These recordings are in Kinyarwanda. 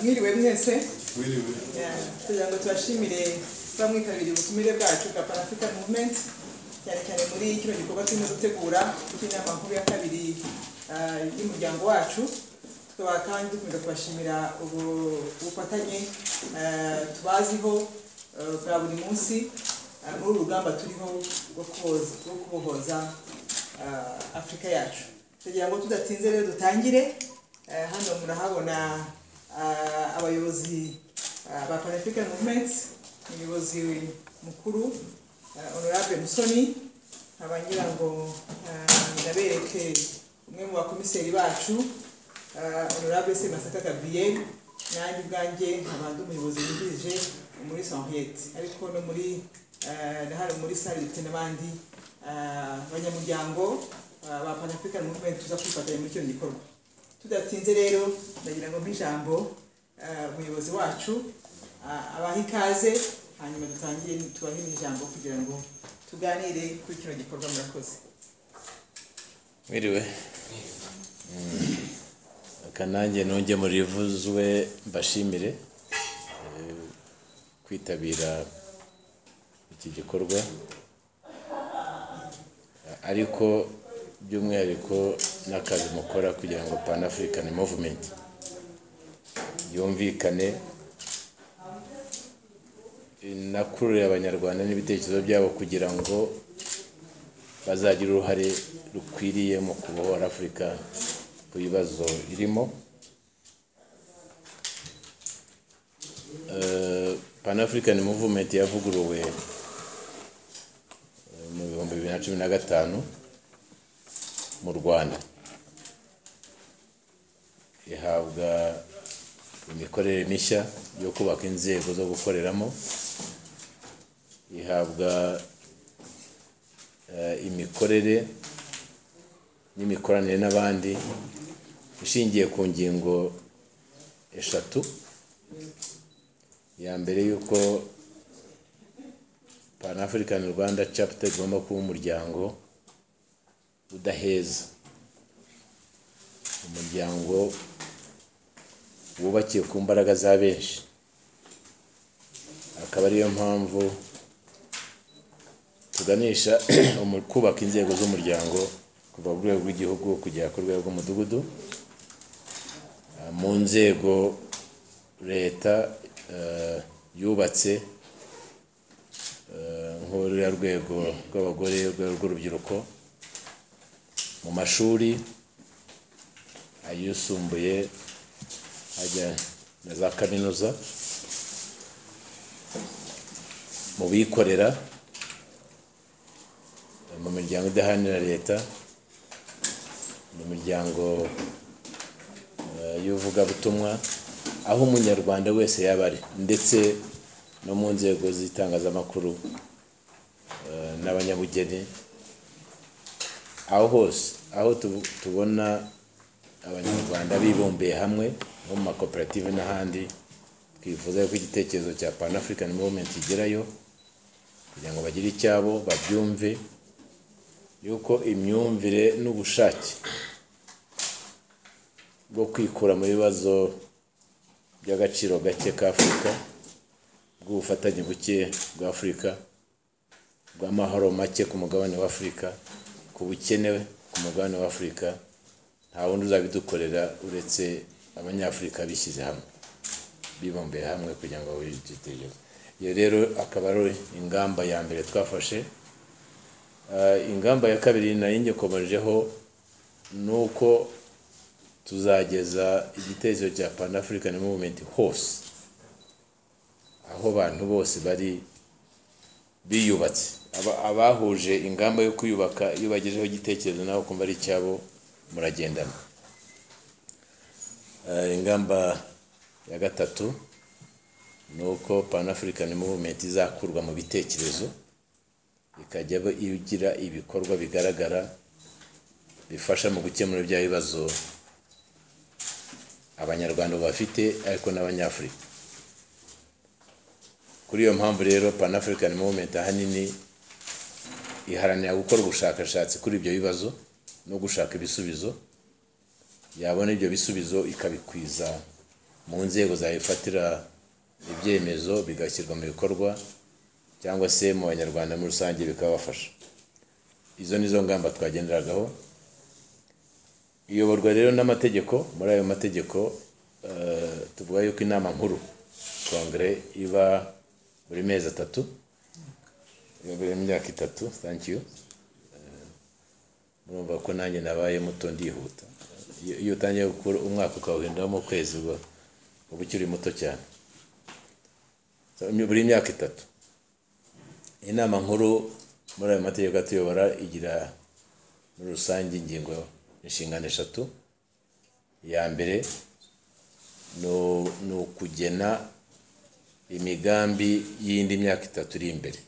mwiriwe mwese Wiriwe. kugira ngo tubashimire bamwitabiriye ubutumire bwacu bwa Pan African Movement cyane cyane muri kino gikorwa turimo gutegura cy'inama nkuru ya kabiri ah, y'umuryango wacu tukaba kandi dukomeza kubashimira ubu- ubufatanye ah, tubaziho ah, bwa buri munsi ah, muri uru rugamba turiho rwo kuboza- rwo kubohoza ah, afurika yacu kugira ngo tudatinze rero dutangire ah, hano murahabona ah, abayobozi Uh, ba Pan African Movement umuyobozi mukuru uh, honorable Musoni nkaba ngira ngo uh, ndabereke umwe mu bakomiseri bacu uh, honorable Semasaka Gabriel nanjye ubwanjye nkaba ndi umuyobozi wungirije muri Henriette ariko no muri uh, ndahari muri sale dufite n'abandi uh, banyamuryango uh, ba Pan African Movement tuza kwifatanya muri icyo gikorwa tudatinze rero ndagira ngo mbe ijambo eh, umuyobozi wacu ah, abahe ikaze hanyuma dutangire tubahe n'ijambo kugira ngo tuganire kuri kino gikorwa murakoze Mwiriwe. Aka nanjye ntunge mu rivuzwe mbashimire eh, kwitabira iki gikorwa ariko by'umwihariko n'akazi mukora kugira ngo Pan African Movement yumvikane inakurure abanyarwanda n'ibitekerezo byabo kugira ngo bazagira uruhare rukwiriye mu kubohora afurika ku bibazo irimo Eh, pan african movement yavuguruwe eh, mu bihumbi bibiri na cumi na gatanu mu rwanda ihabwa imikorere mishya yo kubaka inzego zo gukoreramo ihabwa eh, imikorere n'imikoranire n'abandi ishingiye ku ngingo eshatu ya mbere y'uko pan african rwanda chapter igomba kuba umuryango udaheza umuryango wubakiye ku mbaraga za benshi akaba ariyo mpamvu tuganisha umu- kubaka inzego z'umuryango kuva ku rwego rw'igihugu kugera ku rwego rw'umudugudu Ah, mu nzego leta eh, yubatse eh, nk'uriya rwego rw'abagore urwego rw'urubyiruko mu mashuri ayisumbuye hajya na za kaminuza mu bikorera mu miryango idaharanira leta mu miryango eh, y'ubuvugabutumwa aho umunyarwanda wese yaba ari ndetse no mu nzego z'itangazamakuru eh, n'abanyabugeni aho hose aho tu- tubona abanyarwanda bibumbiye hamwe nko mu makoperative n'ahandi twifuza ko igitekerezo cya pan african movement kigerayo kugira ngo bagire icyabo babyumve yuko imyumvire n'ubushake bwo kwikura mu bibazo by'agaciro gake ka afurika bw'ubufatanye buke bwa afurika bw'amahoro make ku mugabane wa afurika ku bukene ku mugabane wa afurika nta wundi uzabidukorera uretse abanyafurika bishyize hamwe bibumbiye hamwe kugira ngo bahurize igitekerezo iyo rero akaba ari ingamba ya mbere twafashe Eh, ingamba ya kabiri nayo ngikomejeho ni uko tuzageza igitekerezo cya pan african movement hose aho abantu bose bari biyubatse Aba- abahuje ingamba yo kwiyubaka iyo bagejeho igitekerezo nawe kumva ari icyabo muragendana Eh, ingamba ya gatatu ni uko pan african movement izakurwa mu bitekerezo ikajya iba igira ibikorwa bigaragara bifasha mu gukemura bya bibazo abanyarwanda bafite ariko n'abanyafurika kuri iyo mpamvu rero pan african movement ahanini iharanira gukora ubushakashatsi kuri ibyo bibazo no gushaka ibisubizo yabona ibyo bisubizo ikabikwiza mu nzego zayifatira ibyemezo bigashyirwa mu bikorwa cyangwa se mu banyarwanda muri rusange bikabafasha izo ni zo ngamba twagenderagaho iyoborwa rero n'amategeko muri ayo mategeko eh, tuvuga yuko inama nkuru kongere iba buri mezi atatu iba buri myaka itatu thank you Eh, murumva ko nanjye nabaye muto ndihuta iyo iyo utangiye gukura umwaka ukawuhinduramo ukwezi uba uba ukiri muto cyane So, buri myaka itatu inama nkuru muri ayo mategeko atuyobora igira muri rusange ingingo inshingano eshatu iya mbere no- ni ukugena imigambi y'indi myaka itatu iri imbere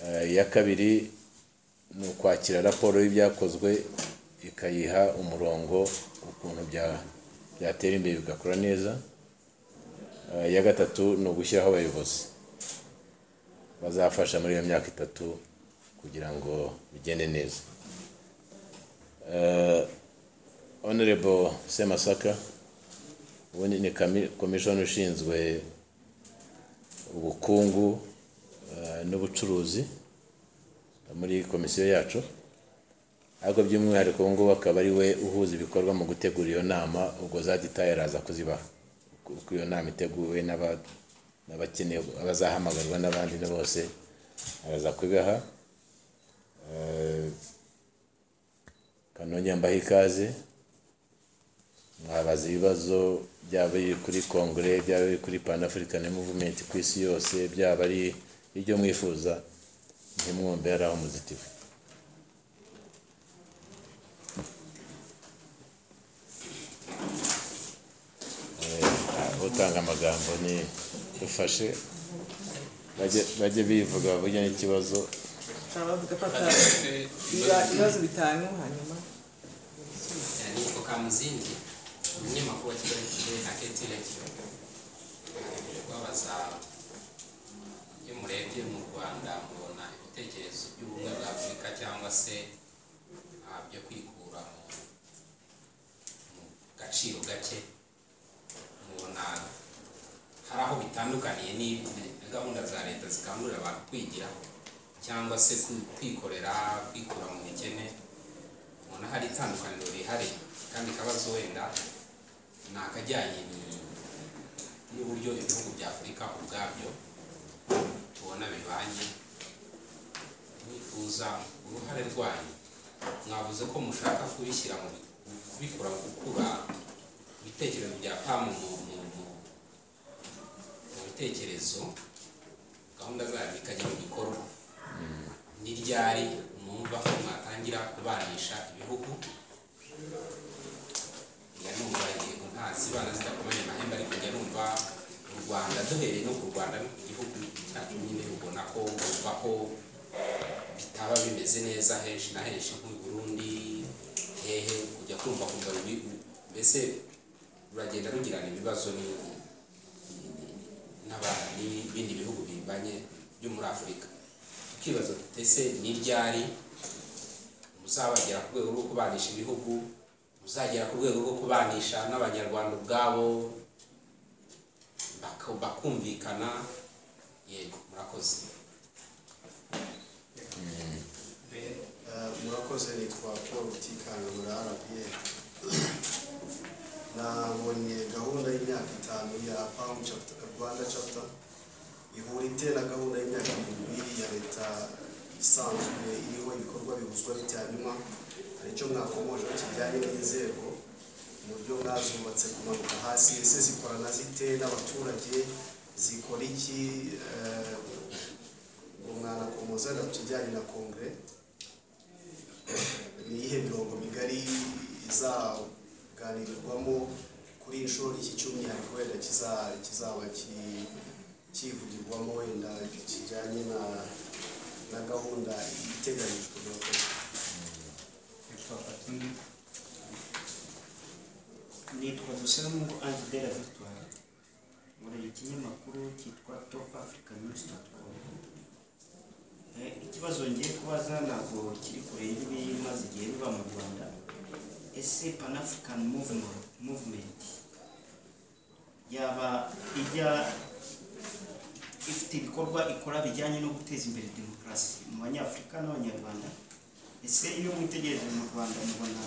Eh, iya kabiri ni ukwakira raporo y'ibyakozwe ikayiha umurongo ukuntu bya- byatera imbere bigakora neza Eh, iya gatatu ni ugushyiraho abayobozi bazafasha muri iyo myaka itatu kugira ngo bigende neza Eh, honorable semasaka ubu ni komishoni ushinzwe ubukungu eh, n'ubucuruzi muri komisiyo yacu ariko by'umwihariko ubu ngubu akaba ari we uhuza ibikorwa mu gutegura iyo nama ubwo zaditaye araza kuzibaha kuko iyo nama iteguwe n'aba- n'abakeneye abazahamagarwa n'abandi na bose araza kubibaha Eh, kanongera mbaha ikaze mwabaza ibibazo byaba biri kuri kongere byaba biri kuri panafurikani muvumenti ku isi yose byaba ari ibyo mwifuza ntimwumve ari aho muzitiwe Eh, utanga amagambo ni dufashe bajye- bajye bivuga bavuge n'ikibazo abavuga fata iba- ibibazo ibibazo bitanu hanyuma niko ka muzindi umunyamakuru wa kigali kigali aketi radiyo agamije kubabaza iyo murebye mu rwanda mubona ibitekerezo by'ubumwe bwa afurika cyangwa se ah, byo kwikura mu mu gaciro gake mubona hari aho bitandukaniye ni- na gahunda za leta zikangurira abantu kwigira cyangwa se kwi- kwikorera kwikura mu bukene ubona hari itandukaniro rihari kandi ikibazo wenda ni akajyanye ni- n'uburyo ibihugu bya afurika ubwabyo tubona bibanye nifuza uruhare rwanyu mwavuze ko mushaka kubishyira mu bi- kubikura mu gukura ibitekerezo bya pamu mu mu mu- mu bitekerezo gahunda zayo ikajya mu gikorwa ni ryari mwumva ko mwatangira kubanisha ibihugu njya numva yego ntazi bana zidakomeye amahembe ariko njya numva mu rwanda duhereye no ku rwanda no ku gihugu cyacu nyine ubona ko bumva ko bitaba bimeze neza henshi na henshi nk'u burundi hehe kujya kumva kumva bibi- mbese ruragenda rugirana ibibazo ni- n'aba- n'ibindi bihugu bibanye byo muri afurika tukibaza tuti ese ni ryari muzabagera ku rwego rwo kubanisha ibihugu muzagera ku rwego rwo kubanisha n'abanyarwanda ubwabo baka- bakumvikana yego murakoze murakoze nitwa paul utikangura rba nabonye gahunda y'imyaka itanu ya pamu chapter rwanda chapter ihura ite na gahunda y'imyaka ibiri ya leta isanzwe iriho ibikorwa bihuzwa n'icyarimwa hari icyo mwakomojeho kijyanye n'inzego uburyo mwazubatse kumanuka hasi ese zikorana zite n'abaturage zikora iki Eh, ngo mwanakomoza ku kijyanye na kongere ni iyihe mirongo migari izaganirwamo kuri iyi nshuro iki cy'umwihariko wenda kiza- kizaba ki- kivugirwamo wenda kijyanye na na gahunda iteganyijwe murakoze nitwa dusamungu adidera victoire nkorera ikinyamakuru cyitwa top african news com ikibazo ngiye kubaza ntabwo kiri kure y'ibimaze igihe biba mu rwanda ese pan african movement yaba ijya ifite ibikorwa ikora bijyanye no guteza imbere demokarasi mu banyafurika n'abanyarwanda ese iyo mwitegereje mu rwanda mubona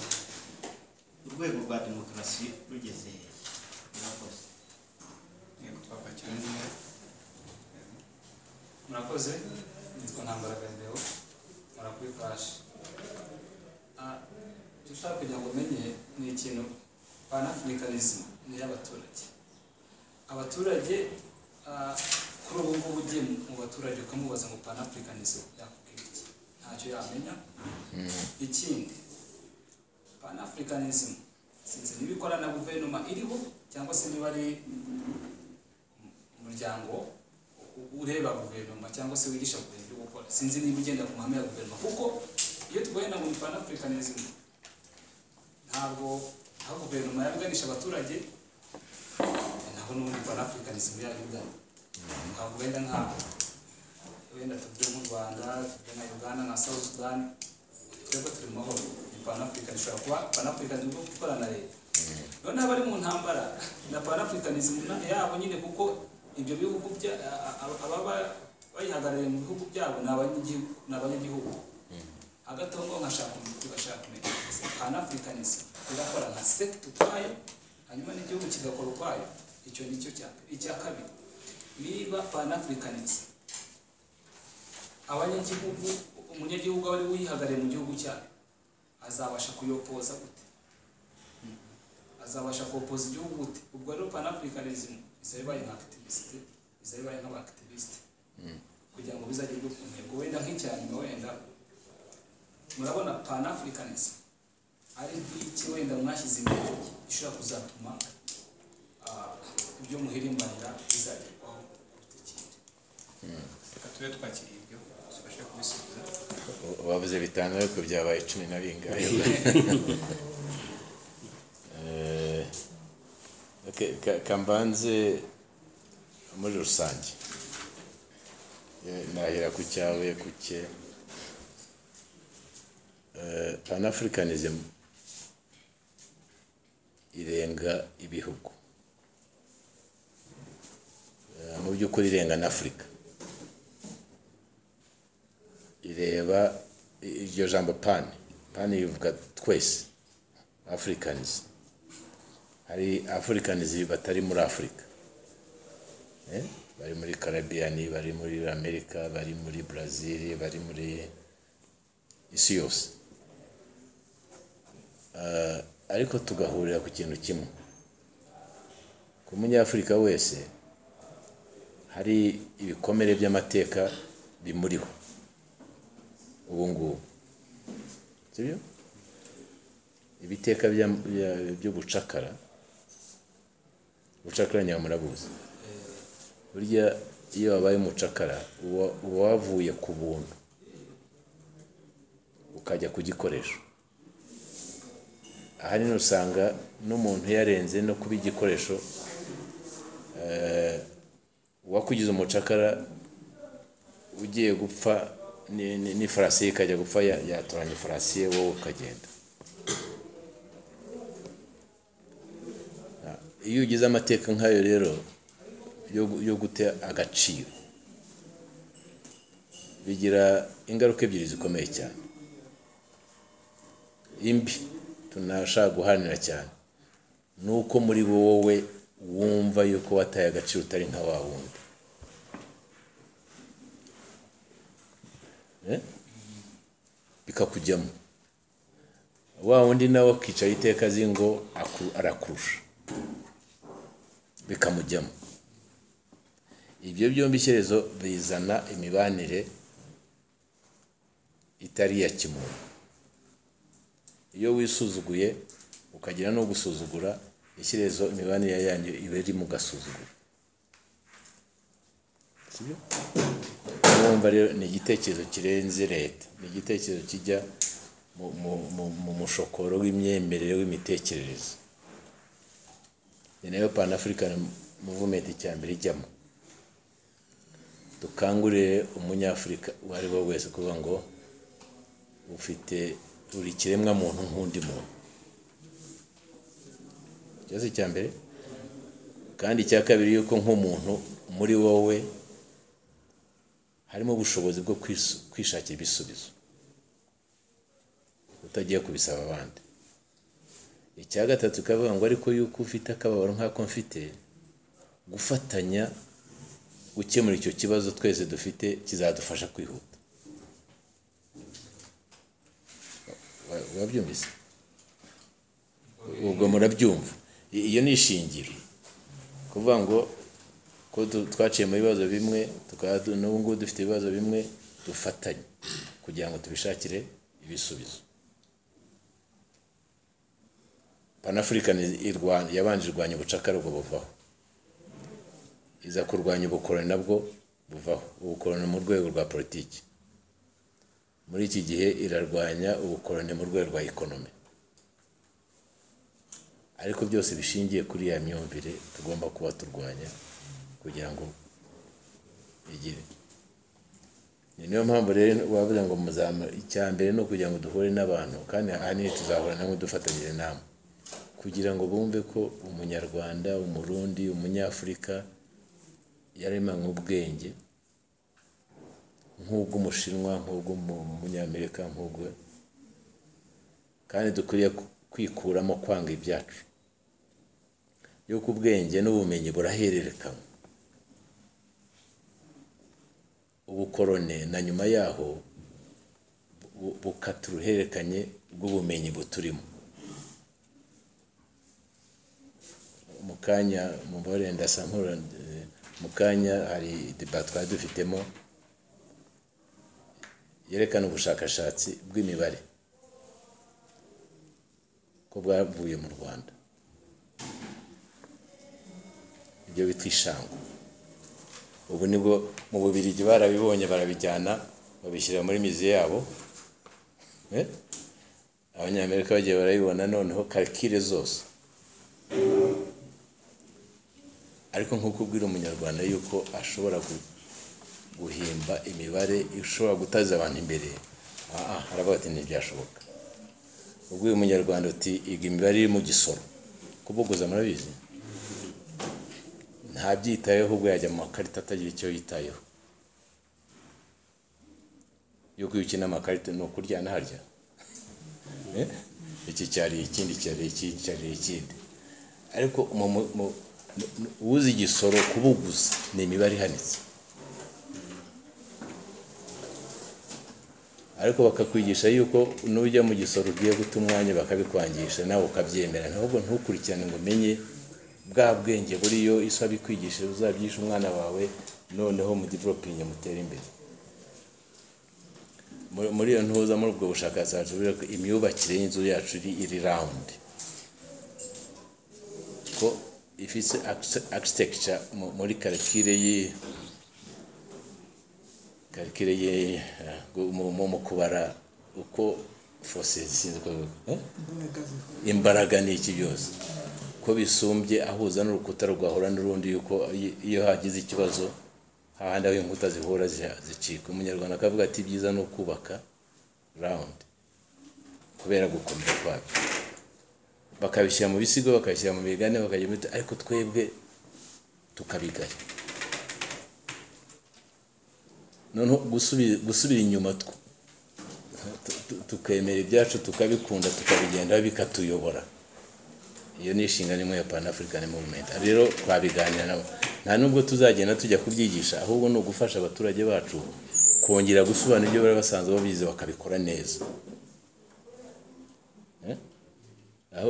urwego rwa demokarasi rugeze hehe murakoze yego papa cyane murakoze nitwa ntambaraga mbeo murakwifashe icyo ushaka kugira ngo umenye ni ikintu panafurikanisme ni iy'abaturage abaturage ah, kuri ubu ngubu ugiye mu baturage ukamubaza ngo panafurikanisme yakubwira iki ntacyo yamenya ikindi panafurikanisme sinzi niba ikora na guverinoma iriho cyangwa se niba ari umuryango ureba guverinoma cyangwa se wigisha guverinoma ibyo gukora sinzi niba ugenda ku mahame ya guverinoma kuko iyo tugenda ngo ni panafurikanism ntabwo aho guverinoma yabuganisha abaturage naho n'ubundi panafurikanism yabigana ntabwo wenda nk'aho wenda tuvuge nk'u rwanda tuvuge nka uganda nka south sudan twebwe turi mu mahoro ni panafurikanism ishobora kuba panafurikanism bwo gukora na leta noneho abari mu ntambara na panafurikanism yabo nyine kuko ibyo bihugu bya- a- a- ababa bayihagarariye mu bihugu byabo ni abanyagihugu ni abanyagihugu hagati aho ngaho nkashaka tugashaka kumenya panafurikanism igakora nka sekta ukwayo hanyuma n'igihugu kigakora ukwayo icyo ni cyo cya icya kabiri niba panafurikanism abanyagihugu umunyagihugu aba ari we uyihagarariye mu gihugu cyayo azabasha kuyopoza gute azabasha kupoza igihugu gute ubwo rero panafricanism izabibaye nka activist izabibaye nk'aba activist kugira ngo bizagerwe ku ntego wenda nk'icyanyuma wenda murabona panafricanism ari nk'iki wenda mwashyize imbere ishobora kuzatuma ah, ibyo muhirimbanira bizagerwaho kuruta ikindi reka tube twakiriye ibyo tubashe kubisubiza wabuze bitanu ariko byabaye cumi na bingahe Eh, okay, ka- kambanze muri rusange Eh, nahera ku cyawe ku cye Eh, panafricanism irenga ibihugu Eh, mu by'ukuri irenga na afurika ireba iryo jambo pani pani rivuga twese afurikanizi hari afurikanizi batari muri afurika Eh, bari muri karabiyani bari muri amerika bari muri brazil bari muri isi yose Ah, ariko tugahurira ku kintu kimwe ku munyafurika wese hari ibikomere by'amateka bimuriho ubu ngubu sibyo ibiteka bya- bya- by'ubucakara ubucakara nyamurabuzi burya iyo wabaye umucakara uba uba wavuye ku buntu ukajya ku gikoresho ahanini usanga n'umuntu yarenze no kuba igikoresho eh, uwakugize umucakara ugiye gupfa ni- ni- n'ifarasi ye ikajya gupfa ya- yatoranya ifarasi ye wowe ukagenda Ah, iyo ugize amateka nk'ayo rero yo gu- yo guta agaciro bigira ingaruka ebyiri zikomeye cyane imbi tunashaka guharanira cyane ni uko muri wowe wumva yuko wataye agaciro utari nka wa wundi Eh? bikakujyamo wa wundi nawe akicara iteka azi ngo aku- arakurusha bikamujyamo ibyo byombi icyerezo bizana imibanire itari iya kimuntu iyo wisuzuguye ukagira no gusuzugura icyerezo imibanire yanyu iba iri mu gasuzuguro sibyo wumva rero ni igitekerezo kirenze leta ni igitekerezo kijya mu- mu- mu- mu mushokoro w'imyemerere w'imitekerereze ni nayo panafurikani muvumenti cya mbere ijyamo dukangurire umunyafurika uwo ari we wese kuvuga ngo ufite uri kiremwa muntu nk'undi muntu ikibazo cya mbere kandi icya kabiri yuko nk'umuntu muri wowe harimo ubushobozi bwo kwisu- kwishakira ibisubizo utagiye kubisaba abandi icya gatatu kavuga ngo ariko yuko ufite akababaro nk'ako mfite gufatanya gukemura icyo kibazo twese dufite kizadufasha kwihuta Wa- wabyumvise ubwo murabyumva I- iyo ni ishingiro kuvuga ngo ko tu- twaciye mu bibazo bimwe tukaba du- n'ubu ngubu dufite ibibazo bimwe dufatanye kugira ngo tubishakire ibisubizo panafurikani irwa- yabanje irwanya ubucakara ubwo buvaho iza kurwanya ubukoroni nabwo buvaho ubukoroni mu rwego rwa politiki muri iki gihe irarwanya ubukoroni mu rwego rwa ekonomi ariko byose bishingiye kuri ya myumvire tugomba kuba turwanya kugira ngo igire Ni niyo mpamvu rero bavuze ngo muzama icya mbere ni ukugira ngo duhure n'abantu kandi ahanini tuzahura nabo dufatanyije inama kugira ngo bumve ko umunyarwanda umurundi umunyafurika yaremanywe ubwenge nk'ubw'umushinwa nk'ubw'umunyamerika nk'ubwe kandi dukwiriye ku- kwikuramo kwanga ibyacu yuko ubwenge n'ubumenyi burahererekanywa ubukorone na nyuma yaho bu- bukata uruhererekanye rw'ubumenyi buturimo mu kanya mubare ndasa nkura mu kanya hari deba twari dufitemo yerekana ubushakashatsi bw'imibare ko bwavuye mu rwanda ibyo bita ishango ubu nibwo mu bubirigi barabibonye barabijyana babishyira muri mizi yabo Eh? abanyamerika bagiye barabibona noneho karikire zose ariko nk'uko ubwira umunyarwanda yuko ashobora gu- guhimba imibare ishobora gutaza abantu imbere aha haravuga ati ntibyashoboka ubwo uyu munyarwanda uti iga imibare iri mu gisoro kubuguza murabizi ntabyitayeho ubwo yajya mu makarita atagira icyo yitayeho yuko iyo ukina amakarita ni ukurya ntarya Eh? iki cyariye ikindi cyariye ikindi cyariye ikindi ariko mu- mu- mu- mu- uzi igisoro kubuguza ni imibare ihanitse ariko bakakwigisha yuko nujya mu gisoro ugiye guta umwanya bakabikwangisha nawe ukabyemera ntabwo ntukurikirane ngo umenye bwa bwenge buriyo isi abikwigishije uzabyigisha umwana wawe noneho mu developingi mutere imbere Muri- muri iyo ntuza muri ubwo bushakashatsi buriho ko imyubakire y'inzu yacu iri- iri rawundi ko ifite architecture mu- muri karikire y'iyi karikire ye mu mu- mu kubara uko fose zishinzwe eh? imbaraga ni iki byose ko bisumbye ahuza n'urukuta rwahura n'urundi yuko iyo- iyo hagize ikibazo hahandi aho inkuta zihura zi- zicika umunyarwanda akavuga ati ibyiza ni ukubaka rawundi kubera gukomera kwabyo bakabishyira mu bisigo bakabishyira mu migani bakajya muri ariko twebwe tukabigaya noneho gusubi- gusubira inyuma tw- tu- tu- tukemera ibyacu tukabikunda tukabigenda bikatuyobora iyo ni inshingano imwe ya panafurikani muvumenti rero twabiganira nabo nta nubwo tuzagenda tujya kubyigisha ahubwo ni ugufasha abaturage bacu kongera gusobanura ibyo bari basanzwe babizi bakabikora neza Eh? aho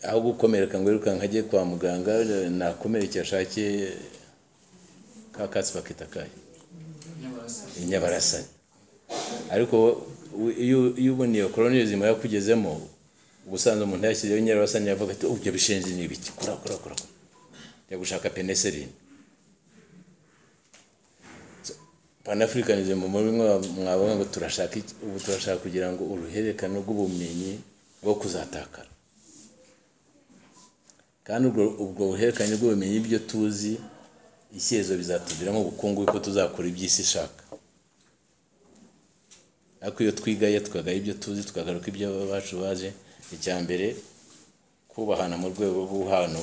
aho gukomereka ngo wirukanka ajye kwa muganga nakomerekeye ashake ka katsi bakita kahe inyabarasanya ariko wowe- we- iyo- iyo ubona iyo koloniyizima yakugezemo ubusanzwe umuntu yashyizeho inyabarasanya yavuga ati "Oh, ibyo bishenzi ni ibiki kora kora kora kora." njya gushaka peneserine panafurikanizimu muri mwe mwavuga ngo turashaka iki?" ubu turashaka kugira ngo uruhererekane rw'ubumenyi bwo kuzatakara kandi ubwo ubwo buhererekane bw'ubumenyi ibyo tuzi icyerezo bizatuviramo ubukungu kuko tuzakora iby'isi ishaka ariko iyo twigaye tukagaye ibyo tuzi tukagaruka ibyo abacu baje icya mbere kubahana mu rwego rw'ubuhano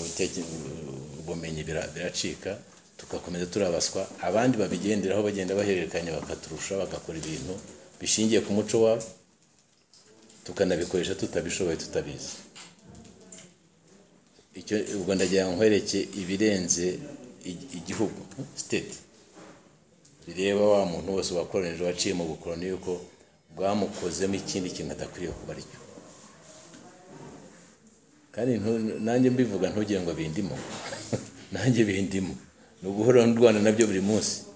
ubumenyi bira- biracika tugakomeza turabaswa abandi babigenderaho bagenda bahererekanya bakaturusha bagakora ibintu bishingiye ku muco wabo tukanabikoresha tutabishoboye tutabizi icyo ubwo ndagira ngo nkwereke ibirenze i- igihugu siteti bireba wa muntu wose wakoronije waciye mu bukoroni yuko bwamukozemo ikindi kintu adakwiriye kuba aricyo kandi ntu- nanjye mbivuga ntugire ngo bindimo nanjye bindimo ni uguhora ndwana nabyo buri munsi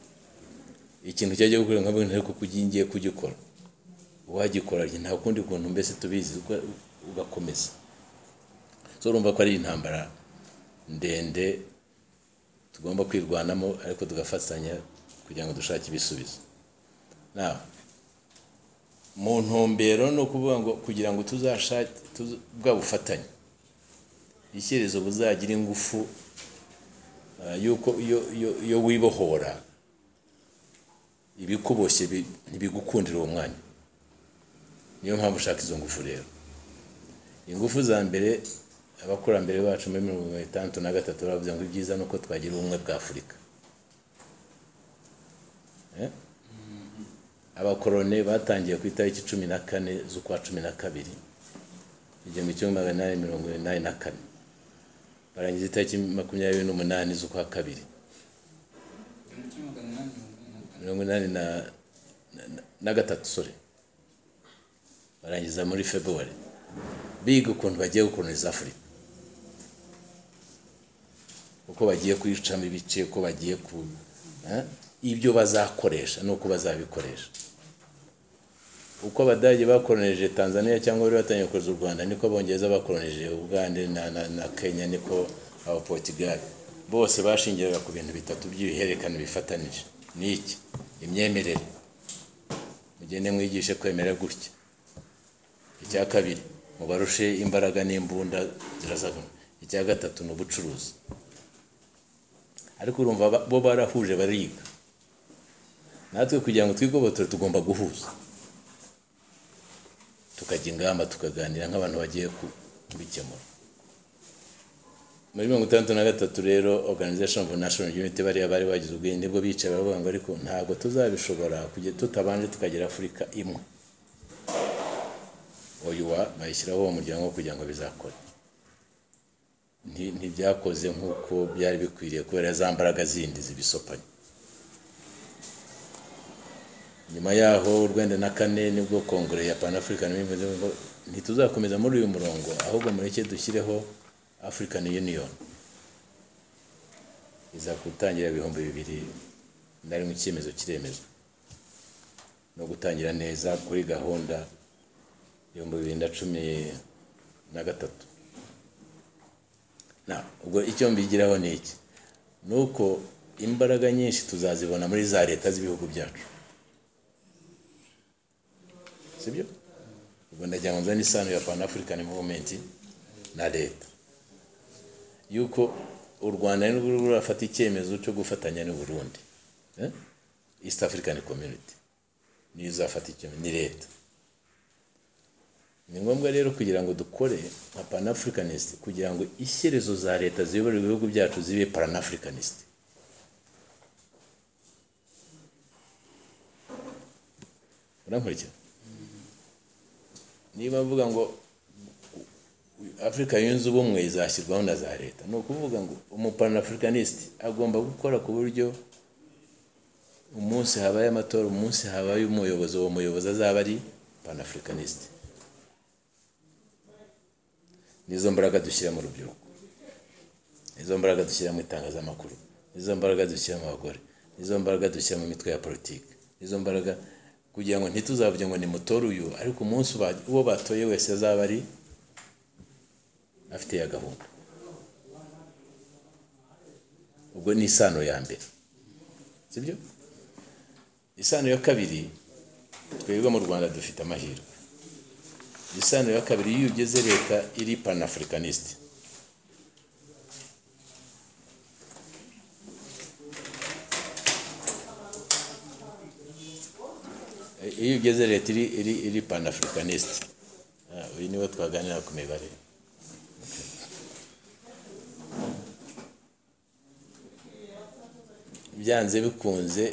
ikintu cyajya gukora nka bintu ariko kuko ngiye kugikora uwagikora njye nta kundi kuntu mbese tubizi uko- ugakomeza so urumva ko ari intambara ndende tugomba kwirwanamo ariko tugafatanya kugira ngo dushake ibisubizo nawe mu ntumbero ni ukuvuga ngo kugira ngo tuzashake tuza- bwa bufatanye icyerezo buzagira ingufu ah, yuko iyo iyo- iyo wibohora ibikuboshye bi- ntibigukundira uwo mwanya niyo mpamvu ushaka izo ngufu rero ingufu za mbere abakurambere bacu muri mirongo itandatu na gatatu baravuze ngo ibyiza ni uko twagira ubumwe bwa afurika Eh? abakorone batangiye ku itariki cumi na kane z'ukwa cumi na kabiri igihumbi kimwe magana inani mirongo inani na kane barangiza itariki makumyabiri n'umunani z'ukwa kabiri mirongo inani na, na, na- na gatatu sore barangiza muri februari biga ukuntu bagiye gukoroniza afurika uko bagiye kuyicamo ibice uko bagiye ku eh? ibyo bazakoresha n'uko bazabikoresha uko abadage bakoronije tanzania cyangwa bari batangiye gukoreza u rwanda niko abongereza bakoronije uganda na, na, na kenya niko abaportugal bose bashingiraga ku bintu bitatu by'ibihererekane bifatanije ni iki imyemerere mugende mwigishe kwemera gutya icya kabiri mubarushe imbaraga n'imbunda zirazagana icya gatatu ni ubucuruzi ariko urumva ba- bo barahuje bariga natwe kugira ngo twigobotore tugomba guhuza tukajya ingamba tukaganira nk'abantu bagiye ku- kubikemura muri mirongo itandatu na gatatu rero organization for national unity bariya bari bagize ubwenge bwo bicaye baravuga ngo ariko ntabwo tuzabishobora kujya tutabanje tukagira afurika imwe oyuwa bayishyiraho uwo muryango kugira ngo bizakore Nti- ntibyakoze nk'uko byari bikwiriye kubera za mbaraga zindi zibisopanya nyuma yaho urwenda na kane nibwo kongere ya pan african bivuze ngo ntituzakomeza muri uyu murongo ahubwo mureke dushyireho african union iza gutangira ibihumbi bibiri na rimwe icyemezo kiremezwa no gutangira neza kuri gahunda ibihumbi bibiri na cumi na gatatu na ubwo icyo mbigiraho ni iki ni uko imbaraga nyinshi tuzazibona muri za leta z'ibihugu byacu sibyo ubwo ndagira ngo nzane isano ya pan african movement na leta yuko u rwanda nirwo rurimo rurafata icyemezo cyo gufatanya n'u burundi eh? east african community niyo izafata icyemezo ni leta ni ngombwa rero kugira ngo dukore nka panafricanist kugira ngo ishyerezo za leta ziyobora ibihugu byacu zibe panafricanist urankurikira niba mvuga ngo afurika yunze ubumwe izashyirwaho na za leta ni ukuvuga ngo umupanafricanist agomba gukora ku buryo umunsi habaye amatora umunsi habaye umuyobozi uwo muyobozi azaba ari panafricanist nizo mbaraga dushyira mu rubyiruko nizo mbaraga dushyira mu itangazamakuru nizo mbaraga dushyira mu bagore nizo mbaraga dushyira mu mitwe ya politiki nizo mbaraga kugira ngo ntituzavuge ngo ni mutore uyu ariko umunsi uba- uwo batoye wese azaba ari afite ya gahunda ubwo ni isano ya mbere sibyo isano ya kabiri twebwe mu rwanda dufite amahirwe isano ya kabiri iyo ugeze leta iri panafricanist Eh, iyo ugeze leta iri iri iri panafricanist Ah, uyu niwe twaganira ku mibare byanze bikunze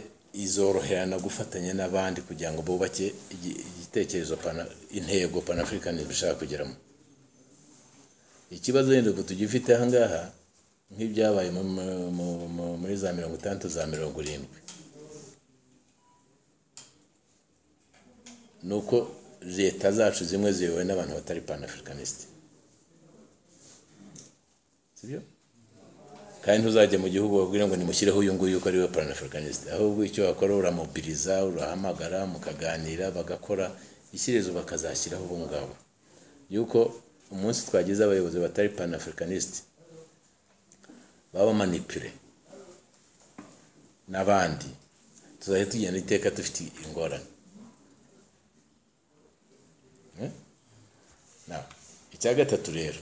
izoroherana gufatanya n'abandi kugira ngo bubake igi- igitekerezo pana- intego panafurikanism ishaka kugeramo ikibazo wenda ubu tugifite ahangaha nk'ibyabaye mu- mu- mu- mu- muri za mirongo itandatu za mirongo irindwi ni uko leta zacu zimwe ziyobowe n'abantu batari panafurikanisite sibyo kandi ntuzajya mu gihugu babwira ngo nimushyireho uyu nguyu yuko ariwe panafricaniste ahubwo icyo wakora uramobiriza urahamagara mukaganira bagakora ishyirezo bakazashyiraho ubu ngabo yuko umunsi twagize abayobozi batari panafricaniste babamanipure n'abandi tuzajya tugenda iteka dufite ingorane Eh? Now, icya gatatu rero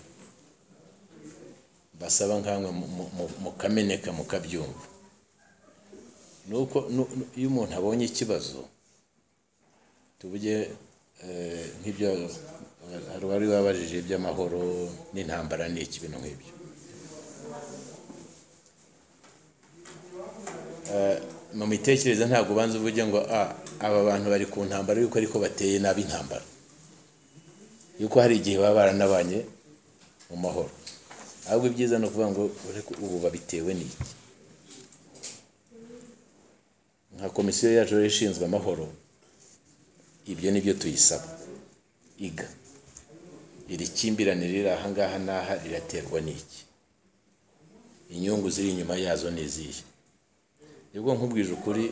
basaba nkamwe mu- mu- mu- mukameneka mukabyumva nuko nu- nu- iyo umuntu abonye ikibazo tuvuge eh, nk'ibyo hari uwari wabajije iby'amahoro n'intambara n'iki bintu nk'ibyo Eh, mu mitekerereze ntabwo ubanza uvuge ngo "Ah, aba bantu bari ku ntambara yuko ariko bateye nabi intambara yuko hari igihe baba baranabanye mu mahoro ahubwo ibyiza ni ukuvuga ngo "Ureke ubu babitewe n'iki nka komisiyo yacu rero ishinzwe amahoro ibyo ni byo tuyisaba iga iri kimbirane riri ahangaha n'aha riraterwa n'iki inyungu ziri inyuma yazo ni izihe nibwo nkubwije ukuri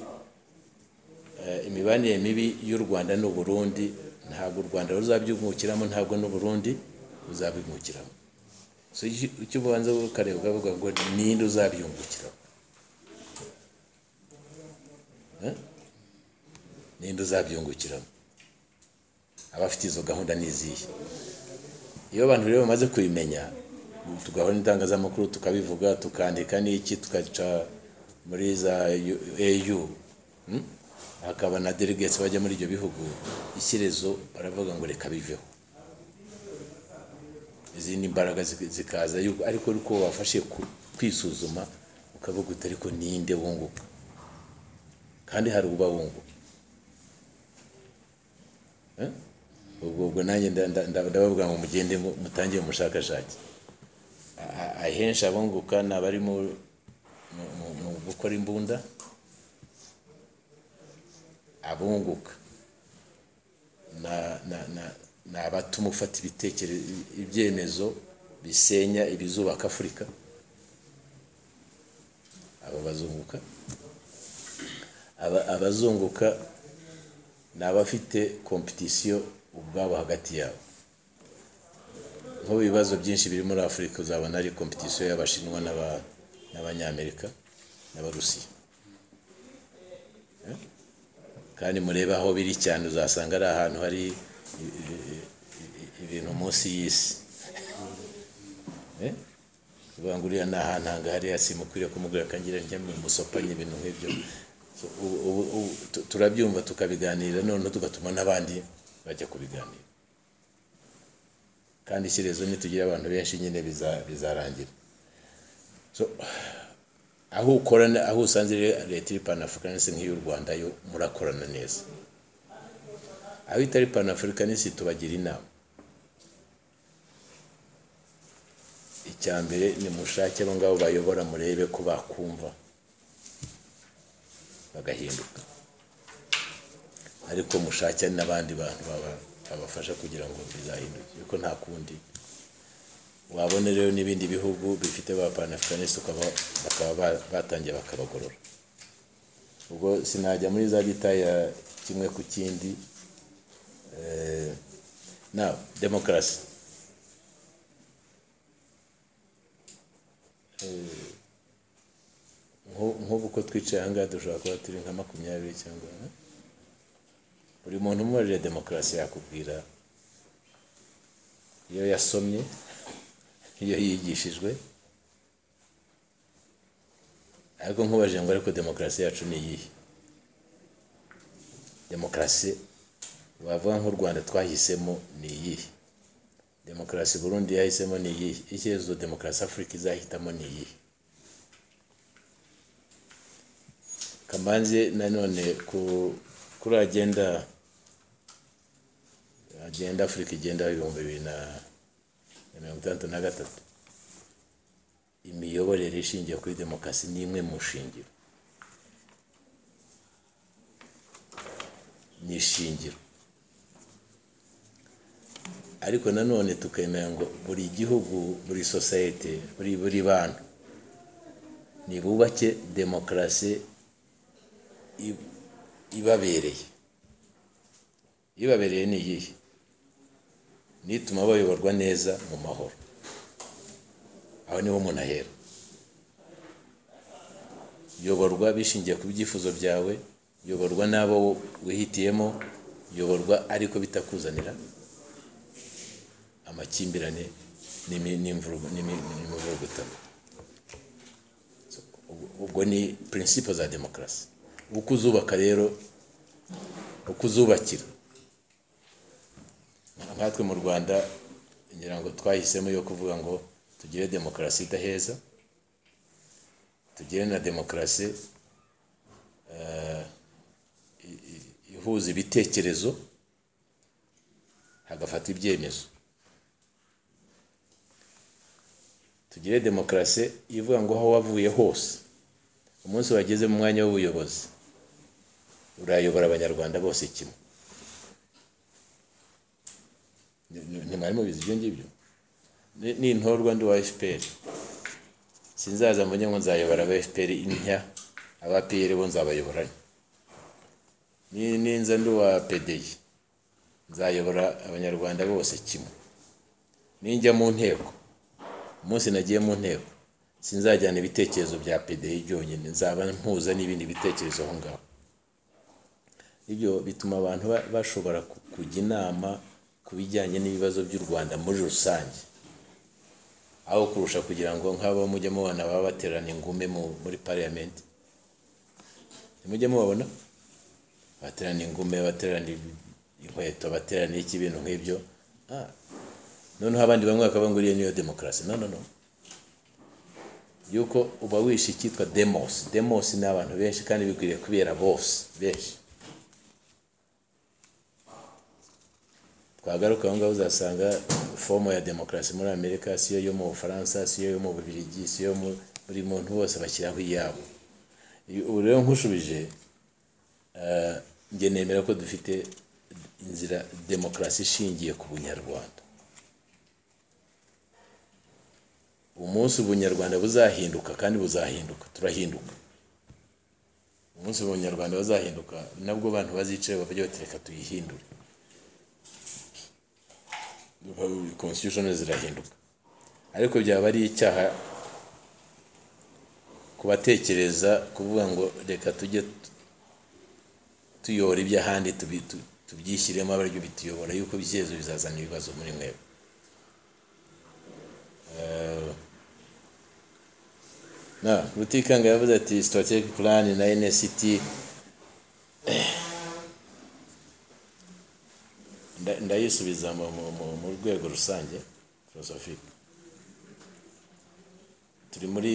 eh, imibanire mibi y'u rwanda n'u burundi ntabwo u rwanda ruzabyungukiramo ntabwo n'u burundi buzabimukiramo so icyo- icyo ubanza ukareba ukavuga ngo ninde uzabyungukiramo Eh? ninde uzabyungukiramo abafite izo gahunda ni izihe iyo abantu rero bamaze kubimenya tugahora n'itangazamakuru tukabivuga tukandika n'iki tukaca muri za U- au hmm? hakaba na delegates bajya muri ibyo bihugu ishyirezo baravuga ngo reka biveho izindi mbaraga zik- zikaza yuko ariko uko wafashe ku- kwisuzuma ukavuga uti ariko ninde wunguka kandi hari uba wunguka Eh? ubwo ubwo nanjye nda- nda- nda- ndabavuga ngo mugende mu- mutangire umushakashatsi A- a- ahenshi abunguka ni abari mu mu- mu- mu gukora imbunda abunguka na- na- na- ni abatuma ufata ibitekerezo ibyemezo bisenya ibizubaka afurika aba bazunguka Aba- abazunguka ni abafite kompetisiyo ubwabo hagati yabo nk'ubu ibibazo byinshi biri muri afurika uzabona ari kompetisiyo y'abashinwa n'aba- n'abanyamerika n'abarusiya Eh? kandi murebe aho biri cyane uzasanga ari ahantu hari i- i- i- i- ibintu munsi y'isi Eh? uvuga ngo uriya ni ahantu hangahariya simukwiriye kumubwira akangira njyamwe musopanye ibintu nk'ibyo So, ubu- ubu- ubu tu- turabyumva tukabiganira noneho tugatuma n'abandi bajya kubiganira kandi ishyirezo nitugira abantu benshi nyine biza- bizarangira So, aho ukorana aho usanze rero leta iri panafricanist nk'iy'u rwanda yo murakorana neza aho itari panafricanist tubagira inama icya mbere ni mushake abo ngabo bayobora murebe ko bakumva bagahinduka ariko mushake n'abandi bantu baba- babafasha kugira ngo bizahinduke kuko nta kundi wabona rero n'ibindi bihugu bifite ba panafricaniste ukaba bakaba ba- batangiye bakabagorora ubwo sinajya muri za gitaya kimwe ku kindi Eh, now demokarasi Nk'u- nk'ubu uko twicaye ahangaha dushobora kuba turi nka makumyabiri cyangwa eh? buri muntu umubajije demokarasi yakubwira iyo yasomye iyo yigishijwe ariko nkubajije ngo ariko demokarasi yacu ni iyihe demokarasi wavuga nk'u rwanda twahisemo ni iyihe demokarasi burundi yahisemo ni iyihe icyerekezo demokarasi afurika izahitamo ni iyihe kamanzi nanone ku kuri agenda agenda afurika igenda ibihumbi bibiri na na mirongo itandatu na gatatu imiyoborere ishingiye kuri demokarasi ni imwe mu shingiro ni ishingiro ariko nanone tukemera ngo buri gihugu buri sosiyete buri buri bantu nibubake demokarasi i- ibabereye ibabereye ni iyihe nituma bayoborwa neza mu mahoro aho niho umuntu ahera yoborwa bishingiye ku byifuzo byawe yoborwa n'abo wihitiyemo yoborwa ariko bitakuzanira amakimbirane n'imi- n'imvurug- n'imi- n'imivurugutano So, ubwo- ubwo ni prinsipo za demokarasi uko uzubaka rero uko uzubakira nkatwe mu rwanda ngira ngo twahisemo yo kuvuga ngo tugire demokarasi idaheza tugire na demokarasi eh, i- i- ihuza ibitekerezo hagafatwa ibyemezo tugire demokarasi ivuga ngo aho wavuye hose umunsi wageze mu mwanya w'ubuyobozi urayobora abanyarwanda bose kimwe Ni- ni- ntimwari mubizi ibyo ngibyo Ni- nintorwa ndi wa fpr sinzaza mbonye ngo nzayobora aba fpr intya aba pr bo nzabayobora Ni- ninza ndi wa pdi nzayobora abanyarwanda bose kimwe ninjya mu nteko umunsi nagiye mu nteko sinzajyana ibitekerezo bya pdi byonyine nzaba mpuza n'ibindi bitekerezo aho ngaho ibyo bituma abantu ba- bashobora ku- kujya inama ku bijyanye n'ibibazo by'u rwanda muri rusange aho kurusha kugira ngo nk'abo mujya mubona baba baterana ingume mu- muri pariyamenti mujya mubabona baterana ingume baterana ibi- inkweto baterana iki ibintu nk'ibyo Ah, noneho abandi bamwe bakavuga ngo iriya niyo demokarasi no no no yuko uba wishe icyitwa demosi demosi ni abantu benshi kandi bikwiriye kubera bose benshi twagaruka aho ngaho uzasanga fomu ya demokarasi muri amerika siyo yo mu bufaransa siyo yo mu bubirigi siyo mu- buri muntu wose bashyiraho iyabo Iyo- ubu rero nkushubije eh, njye nemera ko dufite inzira demokarasi ishingiye ku bunyarwanda umunsi ubunyarwanda buzahinduka kandi buzahinduka turahinduka umunsi ubunyarwanda buzahinduka nabwo abantu bazicaye bajya batereka tuyihindure constitution zirahinduka ariko byaba ari icyaha kubatekereza kuvuga ngo reka tujye tu- tuyora iby'ahandi tubi- tu- tubyishyiremo abaryo bituyobora yuko byizezo bizazana ibibazo muri mwebwe Eh, na rutikanga yavuze ati strategic plan na nct nda- ndayisubiza mu- mu- mu- mu rwego rusange filosofike turi muri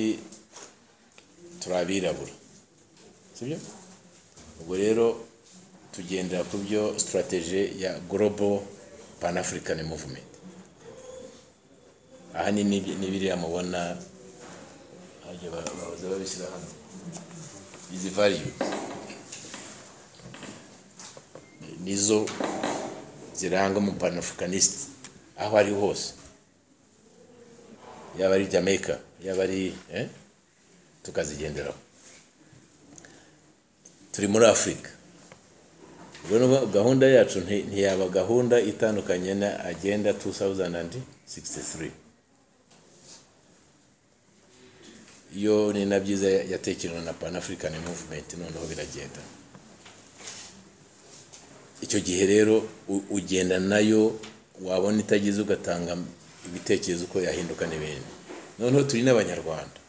turi abirabura sibyo ubwo rero tugendera ku byo sitarateje ya global pan african movement aha ni nib- ni biriya mubona hajya ba- baza babishyira hano izi value ni- nizo ziranga umu panafricaniste aho ari hose yaba ari jamaica yaba ari eh? tukazigenderaho turi muri afurika ubwo ni ukuvuga gahunda yacu nti- ntiyaba gahunda itandukanye na agenda 2063 iyo ni na byiza yatekerewe na panafrican movement noneho biragenda icyo gihe rero u- ugenda nayo wabona itagize ugatanga ibitekerezo uko yahinduka n'ibindi noneho turi n'abanyarwanda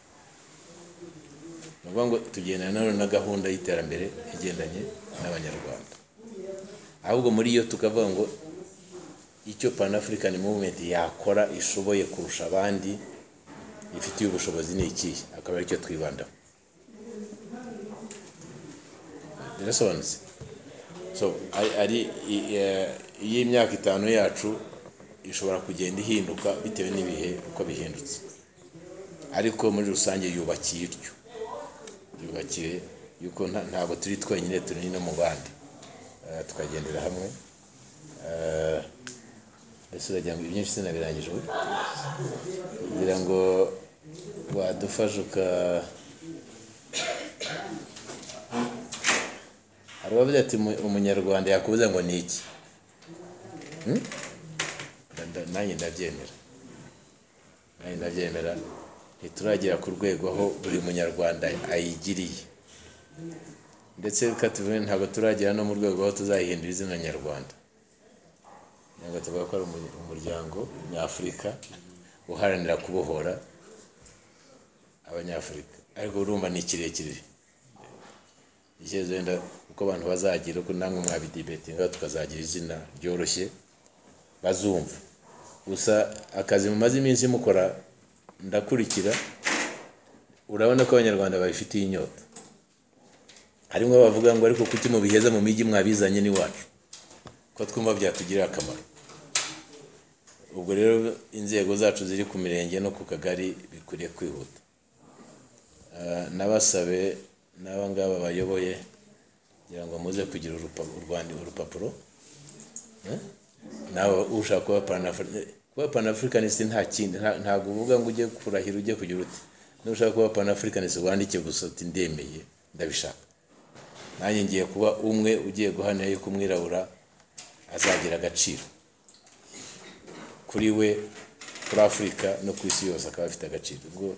ni ukuvuga ngo tugenda nayo na gahunda y'iterambere igendanye n'abanyarwanda ahubwo muri yo tukavuga ngo icyo panafrican movement yakora ishoboye kurusha abandi ifitiye ubushobozi ni ikihe akaba aricyo twibandaho birasobanutse so ari- ari i- eh, iyo imyaka itanu yacu ishobora kugenda ihinduka bitewe n'ibihe uko bihindutse ariko muri rusange yubakiye ityo yubakiye yuko nta- ntabwo turi twenyine turi no mu bandi Eh, tukagendera hamwe Eh, ese uragira ngo ibyinshi sinabirangije ubu kugira ngo wadufashe uka hari abavuga ati "Umu- umunyarwanda yakubuza ngo ni iki Hmm? Nda- nanjye ndabyemera nanjye ndabyemera ntituragera ku rwego aho buri munyarwanda ayigiriye ndetse reka tuvuge ntabwo turagera no mu rwego aho tuzayihindura izina nyarwanda ntabwo tuvuga ko ari umu- umuryango nyafurika uharanira kubohora abanyafurika ariko urumva ni kirekire icyerekezo wenda uko abantu bazagira uko namwe mwabidibetinga tukazagira izina ryoroshye bazumva gusa akazi mumaze iminsi mukora ndakurikira urabona ko abanyarwanda babifitiye inyota harimo abavuga ngo ariko kuki mubiheza mu mijyi mwabizanye n'iwacu ko twumva byatugirira akamaro ubwo rero inzego zacu ziri ku mirenge no ku kagari bikwiriye kwihuta Ah, nabasabe n'aba ngaba bayoboye kugira ngo muze kugira urupa- u Rwanda- urupapuro Eh? nawe ushaka kuba panafurika kuba panafurikanisi nta kindi nta- ntabwo uvuga ngo ujye kurahira ujye kugira uti nushaka kuba panafurikanisi wandike gusa uti ndemeye ndabishaka nanjye ngiye kuba umwe ugiye guhanira yuko umwirabura azagira agaciro kuri we kuri afurika no ku isi yose akaba afite agaciro ubwo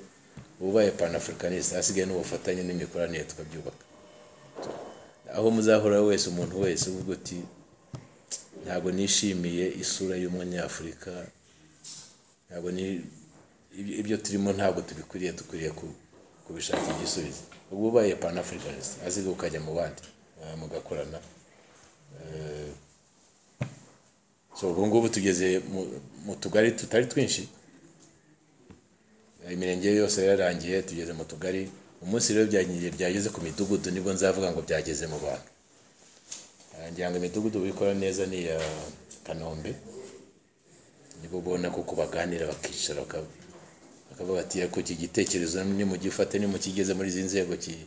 ubaye panafurikanisi hasigaye n'ubufatanye n'imikoranire tukabyubaka aho muzahora wese umuntu wese uvuga uti ntabwo nishimiye isura y'umunyafurika ntabwo ni ibyo- ibyo turimo ntabwo tubikwiriye dukwiriye ku- kubishakira igisubizo ubwo ubaye panafricanist aziga ukajya mu bandi eh, mugakorana Eh, so ubu ngubu tugeze mu- mu tugari tutari twinshi Eh, imirenge yose yararangiye tugeze mu tugari umunsi rero byagiye byageze ku midugudu nibwo nzavuga ngo byageze mu bantu Eh, ngira ngo imidugudu bikora neza ni iya kanombe nibo ubona ko kubaganira bakicara baka- bakavuga ati ariko iki gitekerezo nimugifate nimukigeze muri izi nzego ki-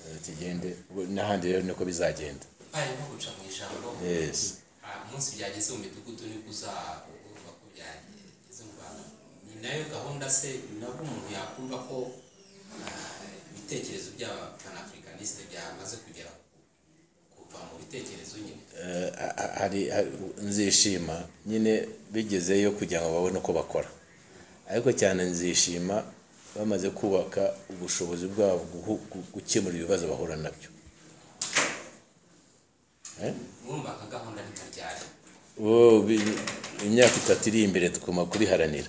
eh, kigende Ubu n'ahandi rero niko bizagenda bari nko guca mu ijambo Yes. Ah, umunsi byageze mu midugudu nibwo uzavuga ko byageze mu bantu ni nayo gahunda se nabwo umuntu yakumva ko ah, ibitekerezo by'abapanafricanisite byamaze kugera ku- kuva mu bitekerezo nyine Eh, ha- ha- hari hari- nzishima nyine bigezeyo kugira ngo babone uko bakora ariko cyane nzishima bamaze kubaka ubushobozi bwabo guhu- gu- gukemura ibibazo bahura nabyo Eh? mwumva nka gahunda ntikaryari Wowe bi- imyaka itatu iri imbere tugomba kuriharanira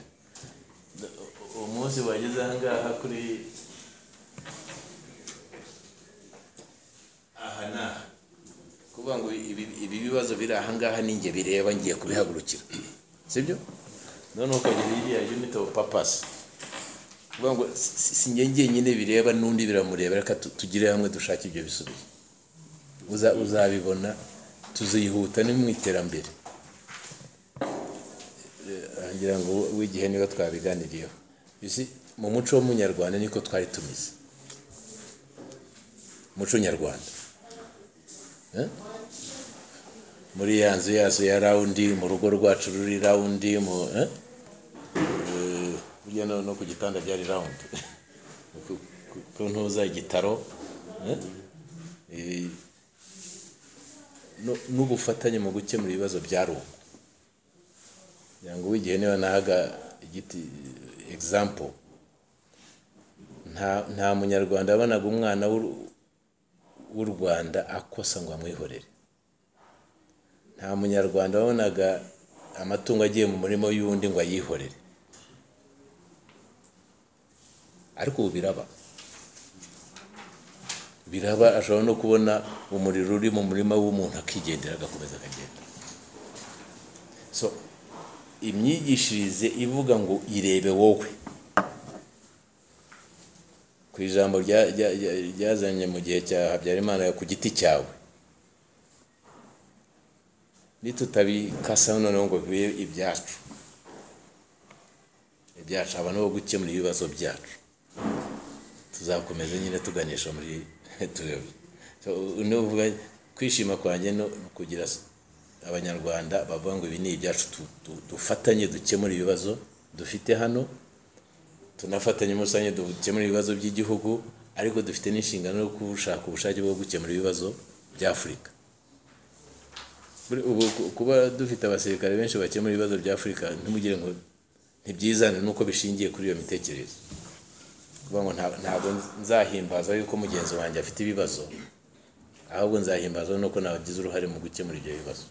umunsi wageze ahangaha kuri aha ni aha kuvuga ngo ibi ibi bibazo biri ahangaha ninjye bireba ngiye kubihagurukira sibyo noneho ukagira iriya unit of purpose kuvuga ngo si- si si njye njyenyine bireba n'undi biramureba reka tu- tugire hamwe dushake ibyo bisubizo Uza- uzabibona tuzihuta no mu iterambere ngira ngo w'igihe niba twabiganiriyeho Isi- mu muco w'umunyarwanda niko twari tumeze muco nyarwanda Eh? muri ya nzu yacu ya rawundi mu rugo rwacu ruri rawundi mu eh? Eh, burya no no ku gitanda byari rawundi Ku- ku- ku ntuza igitaro eh? Eh, no- n'ubufatanye mu gukemura ibibazo byari uko kugira ngo w'igihe niba nahaga igiti egizampo nta nta munyarwanda wabonaga umwana w'u- w'u rwanda akosa ngo amwihorere nta munyarwanda wabonaga amatungo agiye mu murima y'undi ngo ayihorere ariko ubu biraba biraba ashobora no kubona umuriro uri mu murima w'umuntu akigendera agakomeza akagenda so imyigishirize ivuga ngo irebe wowe ku ku ijambo rya- rya- rya- ryazanye mu gihe cya habyarimana ku giti cyawe nitutabikasa noneho ngo bibe ibyacu ibyacu abantu bo gukemura ibibazo byacu tuzakomeza nyine tuganisha muri turebye So, nuvuga kwishima kwanjye no kugira s- abanyarwanda bavuga ngo ibi ni ibyacu tu- tu- dufatanye dukemura ibibazo dufite hano tunafatanye muri rusange dukemura ibibazo by'igihugu ariko dufite n'inshingano yo gushaka ubushake bwo gukemura ibibazo by'afurika Buri- ubu ku- kuba dufite abasirikare benshi bakemura ibibazo by'afurika ntimugire ngo ntibyizane nuko bishingiye kuri iyo mitekerereze kuvuga ngo nta- ntabwo nzahimbaza yuko mugenzi wanjye afite ibibazo ahubwo nzahimbaza nuko nabagize uruhare mu gukemura ibyo bibazo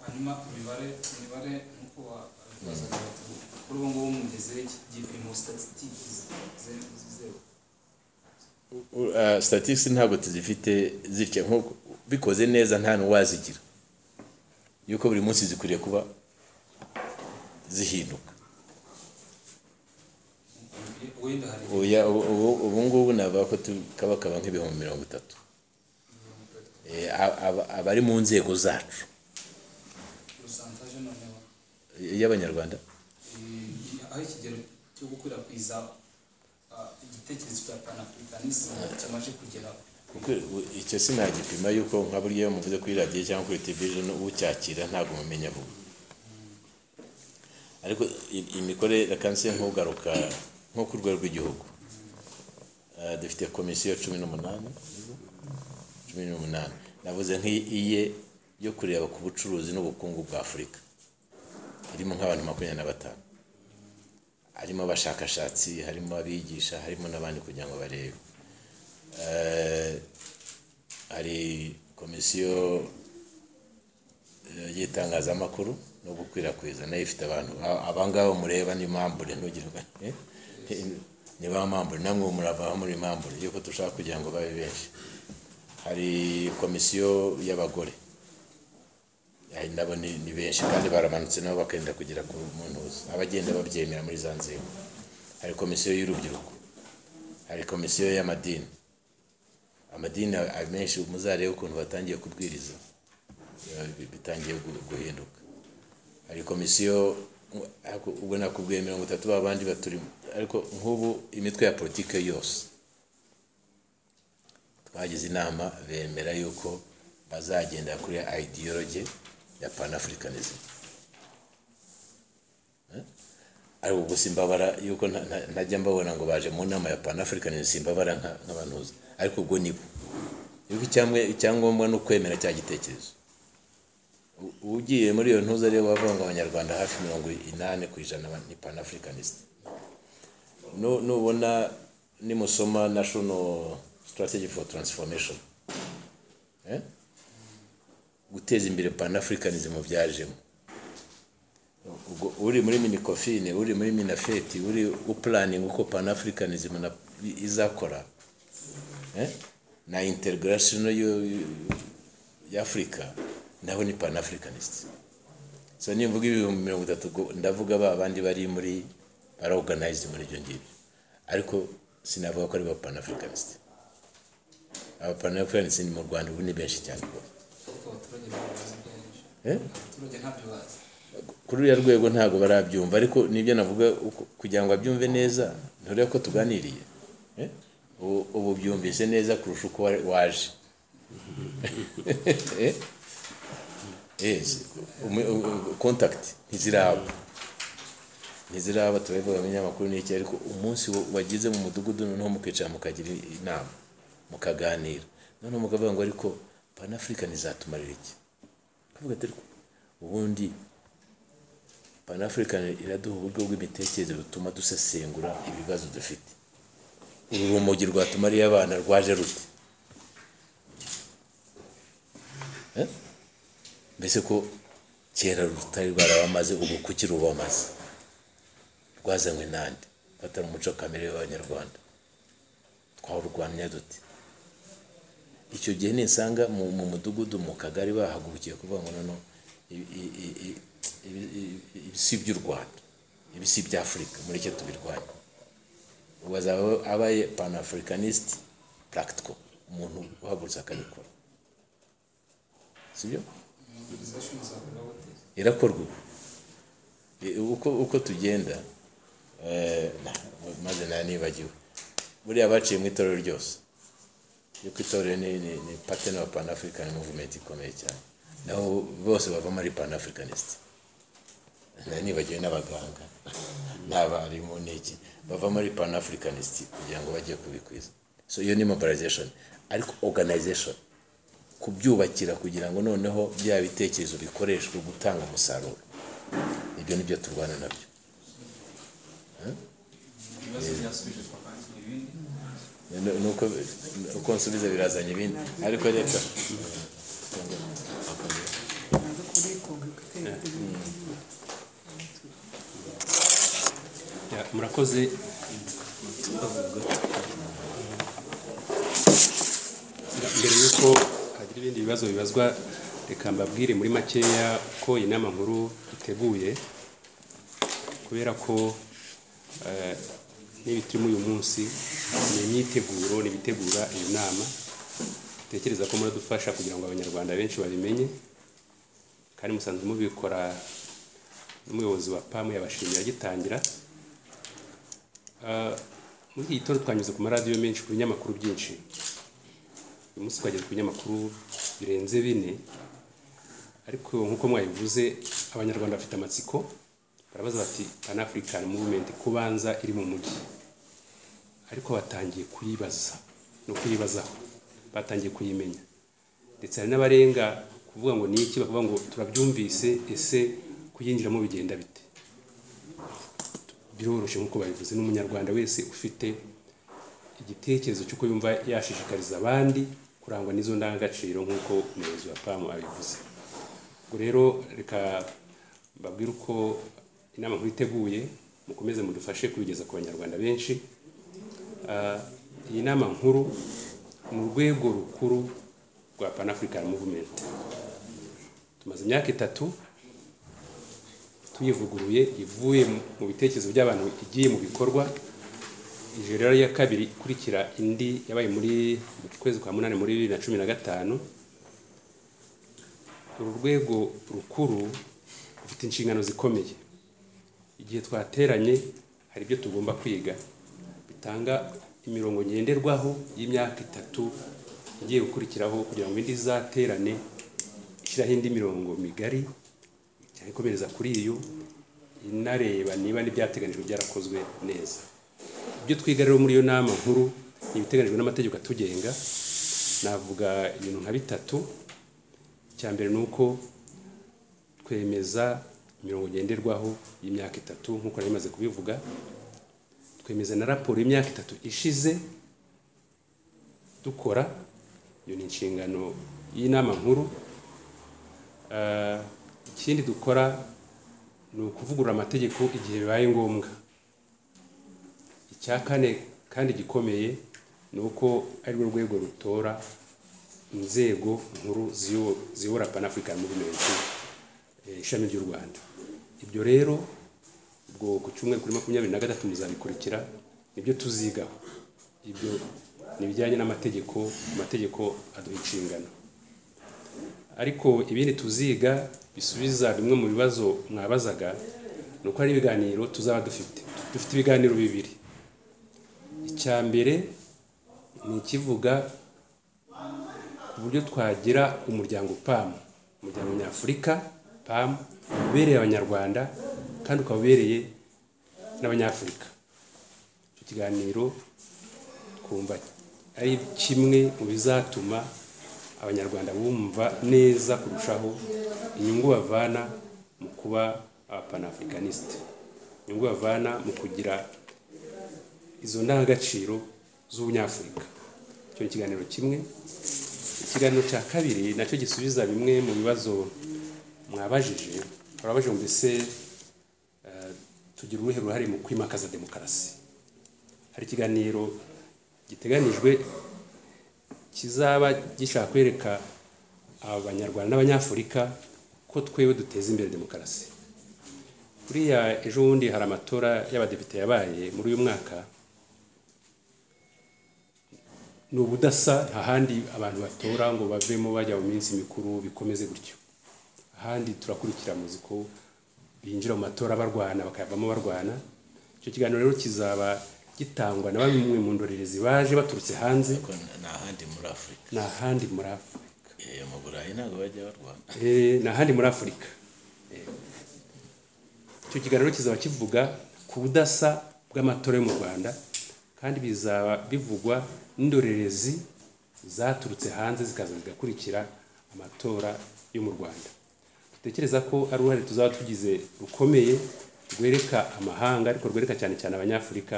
hanyuma imibare imibare nk'uko wabibazaga bati kuri ubu ngubu mugeze igipimo statistics zeru zeru statisi ntabwo tuzifite zitya nk'uko bikoze neza nta n'uwazigira yuko buri munsi zikwiriye kuba zihinduka wenda hari Oya, ubu- ubu- ubu ngubu navuga ko tu- kaba kaba nk'ibihumbi mirongo itatu Eh, a- aba- abari mu nzego zacu urusantaje noneho y'abanyarwanda eh, aho ikigero cyo gukwirakwiza ah, igitekerezo cya panafricanisme kimaze kugera Kuko icyo sinagipima yuko nka buriya muvuze kuri radiyo cyangwa kuri televiziyo ucyakira ntabwo mumenya vuba ariko i- imikorere reka nse ntugaruka nko ku rwego rw'igihugu Eh, dufite komisiyo cumi n'umunani cumi n'umunani navuze nk'iye yo kureba ku bucuruzi n'ubukungu bwa afurika irimo nk'abantu makumyabiri na batanu harimo abashakashatsi harimo abigisha harimo n'abandi kugira ngo barebe Eh, hari komisiyo eh, y'itangazamakuru no gukwirakwiza nayo ifite abantu A- abangaba mureba ni mambure ntugirwa ni ba mambure namwe murava muri mambure yuko dushaka kugira ngo babe benshi hari komisiyo y'abagore Ayi nabo ni ni benshi kandi baramanutse nabo bakenda kugera ku muntu wese abagenda babyemera muri za nzego hari komisiyo y'urubyiruko hari komisiyo y'amadini amadini a- menshi muzarebe ukuntu batangiye kubwiriza eh, bi- bitangiye gu- guhinduka hari komisiyo u- ariko ubwo nakubwiye mirongo itatu ba bandi baturimo ariko nk'ubu imitwe ya politiki yose twagize inama bemera yuko bazagendera kuri idiyoroge ya panafurikanism ariko gusa imbabara yuko nta- nta- ntajya mbabona ngo baje mu nama ya panafurikanism imbabara nka- nk'abanuzi ariko ubwo nibo yuko icyamwe- icyangombwa ni ukwemera cya gitekerezo U- ugiye muri iyo ntuza rero wavuga ngo abanyarwanda hafi mirongo inani ku ijana ba- ni panafurikanisite Nu- nubona nimusoma national strategy for transformation Eh? guteza imbere panafurikanism byajemo ubwo uri muri minikofine uri muri minafeti uri upulaninga uko panafurikanism na- izakora eh, na integrasiyo y'afurika naho ni panafurikanisiti so nimvuga ibihumbi mirongo itatu ubwo ndavuga ba bandi bari muri barorganayizidi muri ibyo ngibyo ariko sinavuga ko ari ba panafurikanisiti aba panafurikanisiti ni mu rwanda ubu ni benshi cyane rwose. kuko abaturage babibaza byinshi Eh? abaturage ntabyo bazi kuri uriya rwego ntabwo barabyumva ariko nibyo navuga uko- kugira ngo abyumve neza nturebe ko tuganiriye Eh? ubu ubu byumvise neza kurusha uko wa- waje Eh? Eh, si- umu- u- u- contact ntiziraba ntiziraba turabivuga mu binyamakuru n'iki ariko umunsi wa- wagize mu mudugudu noneho mukicara mukagira inama mukaganira noneho mukavuga ngo ariko panafurika ntizatumarira iki kuvuga ati "Ariko ubundi panafurikani iraduha uburyo bw'imitekerereze butuma dusesengura ibibazo dufite uru rumogi rwatumariye abana rwaje rute Eh? mbese ko kera rutari rwarabamaze ubu kuki rubamaze rwazanywe nande ko atari umuco kamere w'abanyarwanda twawurwanya dute icyo gihe nisanga mu mu mudugudu mu kagari bahagurukiye kuvuga ngo noneho ibi- i- i- i- ibi- ibi- ibi si iby'u rwanda ibi si iby'afurika mureke tubirwanye ngo bazaba abaye panafricanist practical umuntu uhagurutse akabikora sibyo mobilization zakorwa gute irakorwa ubu E, uko uko tugenda eh, na- maze nayo nibagiwe buriya baciye mu itorero ryose yuko itorero ni, ni, ni partner wa pan african movement ikomeye cyane naho bose bavamo ari pan africanist nayo nibagiwe n'abaganga n'abarimu n'iki bavamo ari pan africanist kugira ngo bajye kubikwiza so iyo ni mobilization ariko organization kubyubakira kugira ngo noneho bya bitekerezo bikoreshwe gutanga umusaruro ibyo ni byo turwana nabyo ibibazo byasubije twakakira ibindi Ni- ni uko uko nsubiza birazanye ibindi ariko reka murakoze mbere y'uko hagira ibindi bibazo bibazwa reka mbabwire muri makeya ko inama nkuru iteguye kubera ko eh, n'ibi turimo uyu munsi ni imyiteguro ni ibitegura iyi nama tekereza ko muradufasha kugira ngo abanyarwanda benshi babimenye kandi musanzwe mubikora n'umuyobozi wa pamu yabashimira agitangira Ah, muri iki gitondo twanyuze ku maradiyo menshi ku binyamakuru byinshi uyu munsi twageze ku binyamakuru birenze bine ariko nk'uko mwabivuze abanyarwanda bafite amatsiko barabaza bati pan african movement kubanza iri mu mujyi ariko batangiye kuyibaza no kuyibazaho batangiye kuyimenya ndetse hari n'abarenga kuvuga ngo ni iki bakavuga ngo turabyumvise ese kuyinjiramo bigenda bite biroroshye nk'uko babivuze n'umunyarwanda wese ufite igitekerezo cy'uko yumva yashishikariza abandi kurangwa n'izo ndangagaciro nk'uko umuyobozi wa pamu abivuze ubwo rero reka mbabwire uko inama nkuru iteguye mukomeze mudufashe kubigeza ku banyarwanda benshi Ah, iyi nama nkuru ni urwego rukuru rwa pan african movement tumaze imyaka itatu tuyivuguruye ivuye mu- mu bitekerezo by'abantu igiye mu bikorwa ijoro rero ya kabiri ikurikira indi yabaye muri mu kwezi kwa munani muri bibiri na cumi na gatanu uru rwego rukuru rufite inshingano zikomeye igihe twateranye hari ibyo tugomba kwiga bitanga imirongo ngenderwaho y'imyaka itatu igiye gukurikiraho kugira ngo indi izaterane ishyiraho indi mirongo migari cyane ikomereza kuri iyo inareba niba n'ibyateganijwe byarakozwe neza ibyo twiga rero muri iyo nama nkuru ni ibiteganijwe n'amategeko atugenga navuga ibintu nka bitatu icya mbere ni uko twemeza imirongo ngenderwaho y'imyaka itatu nk'uko nari maze kubivuga twemeza na raporo y'imyaka itatu ishize dukora iyo ni inshingano y'inama nkuru Ah, ikindi dukora ni ukuvugurura amategeko igihe bibaye ngombwa icya kane kandi gikomeye ni uko arirwo rwego rutora inzego nkuru ziyo- ziyobora pan african movement eh, ishami ry'u rwanda ibyo rero ubwo ku cyumweru kuri makumyabiri na gatatu muzabikurikira nibyo tuzigaho ibyo ni ibijyanye n'amategeko amategeko aduha inshingano ariko ibindi tuziga bisubiza bimwe mu bibazo mwabazaga ni uko hari ibiganiro tuzaba dufite dufite ibiganiro bibiri icya mbere ni ikivuga ku buryo twagira umuryango pamu umuryango nyafurika pamu ubereye abanyarwanda kandi ukaba ubereye n'abanyafurika icyo kiganiro twumva ari kimwe mu bizatuma abanyarwanda bumva neza kurushaho inyungu bavana mu kuba abapanaafricaniste inyungu bavana mu kugira izo ndangagaciro z'ubunyafurika icyo ni ikiganiro kimwe ikiganiro cya kabiri nacyo gisubiza bimwe mu bibazo mwabajije hari abaje ngo mbese eh, tugira uruhe ruhare mu kwimakaza demokarasi hari ikiganiro giteganijwe kizaba gishaka kwereka abanyarwanda n'abanyafurika ko twewe duteza imbere demokarasi buriya ejo bundi hari amatora y'abadepite yabaye muri uyu mwaka ni ubudasa ahandi abantu batora ngo bavemo bajya mu minsi mikuru bikomeze gutyo ahandi turakurikira muzi ko binjira mu matora barwana bakayavamo barwana icyo kiganiro rero kizaba gitangwa na bamwe mu ndorerezi baje baturutse hanze Ariko ni ahandi muri afurika ni ahandi muri afurika Eh, mu burayi ntabwo bajya barwana Eh, ni ahandi muri afurika Eh. icyo kiganiro kizaba kivuga ku budasa bw'amatora yo mu rwanda kandi bizaba bivugwa n'indorerezi zaturutse hanze zikaza zigakurikira amatora yo mu rwanda dutekereza ko ari uruhare tuzaba tugize rukomeye rwereka amahanga ariko rwereka cyane cyane abanyafurika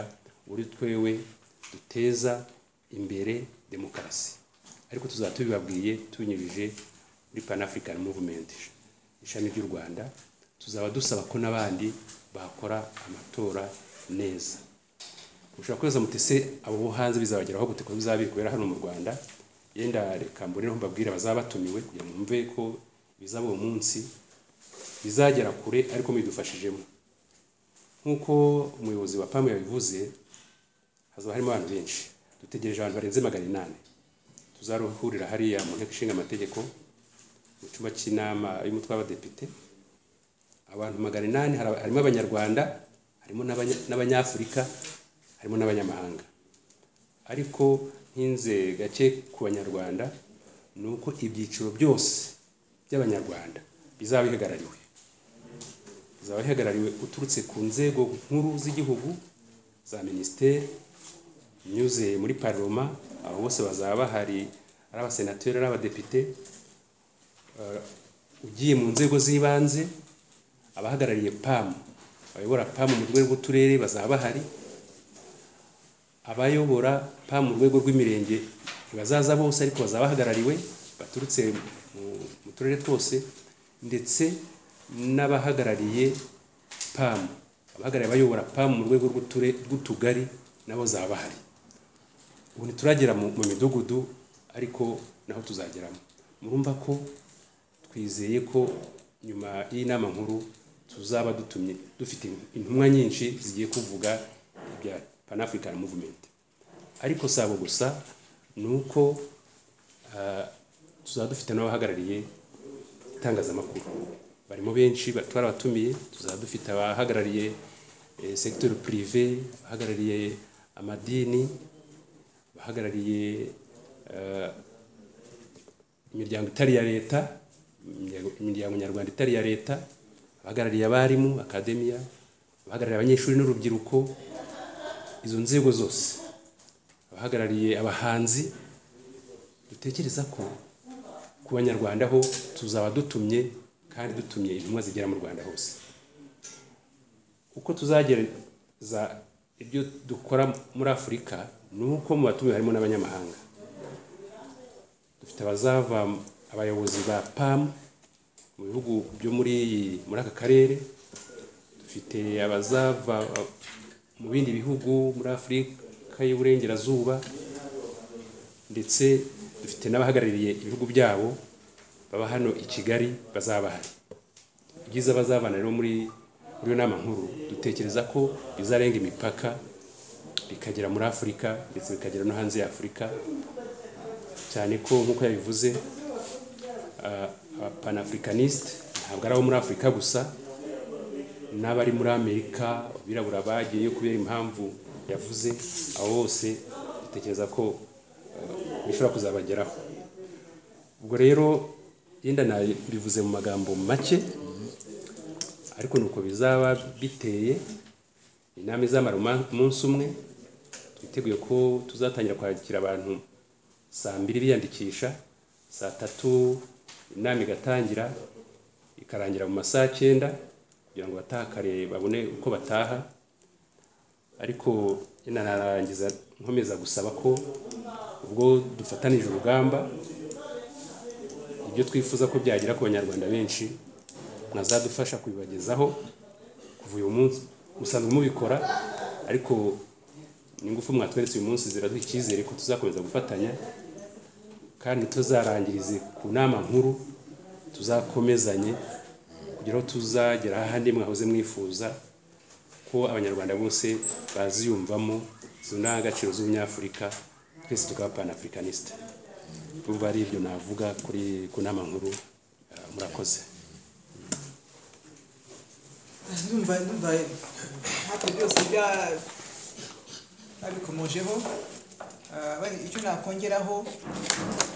uri twewe duteza imbere demokarasi ariko tuzaba tubibabwiye tubinyujije muri pan african movement ishami ry'u rwanda tuzaba dusaba ko n'abandi bakora amatora neza ushobora kubaza mutese abo bo hanze bizabageraho gute ko bizaba biri kubera hano mu rwanda yenda reka mbonereho mbabwire abazaba batumiwe kugira ngo mwumve ko bizaba uwo munsi bizagera kure ariko mwidufashijemo nk'uko umuyobozi wa pamu yabivuze hazaba harimo abantu benshi dutegereje abantu barenze magana inani tuzaruhurira hariya mu nteko ishinga amategeko mu cyumba cy'inama y'umutwe w'abadepite abantu magana inani hari- harimo abanyarwanda harimo n'abanya- n'abanyafurika harimo n'abanyamahanga ariko nkinze gake ku banyarwanda ni uko ibyiciro byose by'abanyarwanda bizaba bihagarariwe bizaba bihagarariwe uturutse ku nzego nkuru z'igihugu za minisiteri nyuze muri paroma abo bose bazaba bahari ari abasenateri ari abadepite eh, ugiye mu nzego z'ibanze abahagarariye pamu abayobora pamu mu rwego rw'uturere bazaba bahari abayobora pa mu rwego rw'imirenge ntibazaza bose ariko bazaba bahagarariwe baturutse mu- mu turere twose ndetse n'abahagarariye pamu abahagarariye abayobora pamu mu rwego rw'uture- rw'utugari nabo zaba bahari ubu ntituragera mu mu midugudu ariko naho tuzageramo murumva ko twizeye ko nyuma y'inama nkuru tuzaba dutumye dufite intumwa nyinshi zigiye kuvuga ibya pan african movement ariko si abo gusa ni uko ah, tuzaba dufite n'abahagarariye itangazamakuru barimo benshi ba- twarabatumiye tuzaba dufite abahagarariye eh, secteur privé abahagarariye amadini abahagarariye eh, imiryango itari iya leta imiryango- imiryango nyarwanda itari iya leta abahagarariye abarimu akademiya abahagarariye abanyeshuri n'urubyiruko izo nzego zose abahagarariye abahanzi dutekereza ko ku banyarwanda ho tuzaba dutumye kandi dutumye intumwa zigera mu rwanda hose uko tuzagereza ibyo dukora muri afurika ni uko mu batumiwe harimo n'abanyamahanga dufite abazava abayobozi ba pamu mu bihugu byo muri iyi- muri aka karere dufite abazava mu bindi bihugu muri afurika y'uburengerazuba ndetse dufite n'abahagarariye ibihugu byabo baba hano i kigali bazaba bahari ibyiza bazabana rero muri muri iyo nama nkuru dutekereza ko bizarenga imipaka bikagera muri afurika ndetse bikagera no hanze ya afurika cyane ko nk'uko yabivuze ah, abapanafulikaniste ntabwo ari abo muri afurika gusa n'abari muri amerika abirabura bagiyeyo kubera impamvu yavuze abo bose dutekereza ko eh, bishobora kuzabageraho ubwo rero yenda nabivuze mu magambo make ariko ni uko bizaba biteye inama izamara uma- umunsi umwe twiteguye ko tuzatangira kwakira abantu saa mbiri biyandikisha saa tatu inama igatangira ikarangira mu masaha cyenda kugira ngo batakare babone uko bataha ariko inanarangiza nkomeza gusaba ko ubwo dufatanije urugamba ibyo twifuza ko byagera ku banyarwanda benshi mwazadufasha kubibagezaho kuva uyu munsi musanzwe mubikora ariko n'ingufu mwatweretse uyu munsi ziraduha icyizere ko tuzakomeza gufatanya kandi tuzarangirize ku nama nkuru tuzakomezanye kugira ngo tuzagera ahandi mwahoze mwifuza ko abanyarwanda bose baziyumvamo izo ndangagaciro z'ubunyafurika kirisito ka panafricanisite ubu ari ibyo navuga kuri ku nama nkuru eh, murakoze ndumva ndumva hafi byose bya babikomojeho Ah, bari- icyo nakongeraho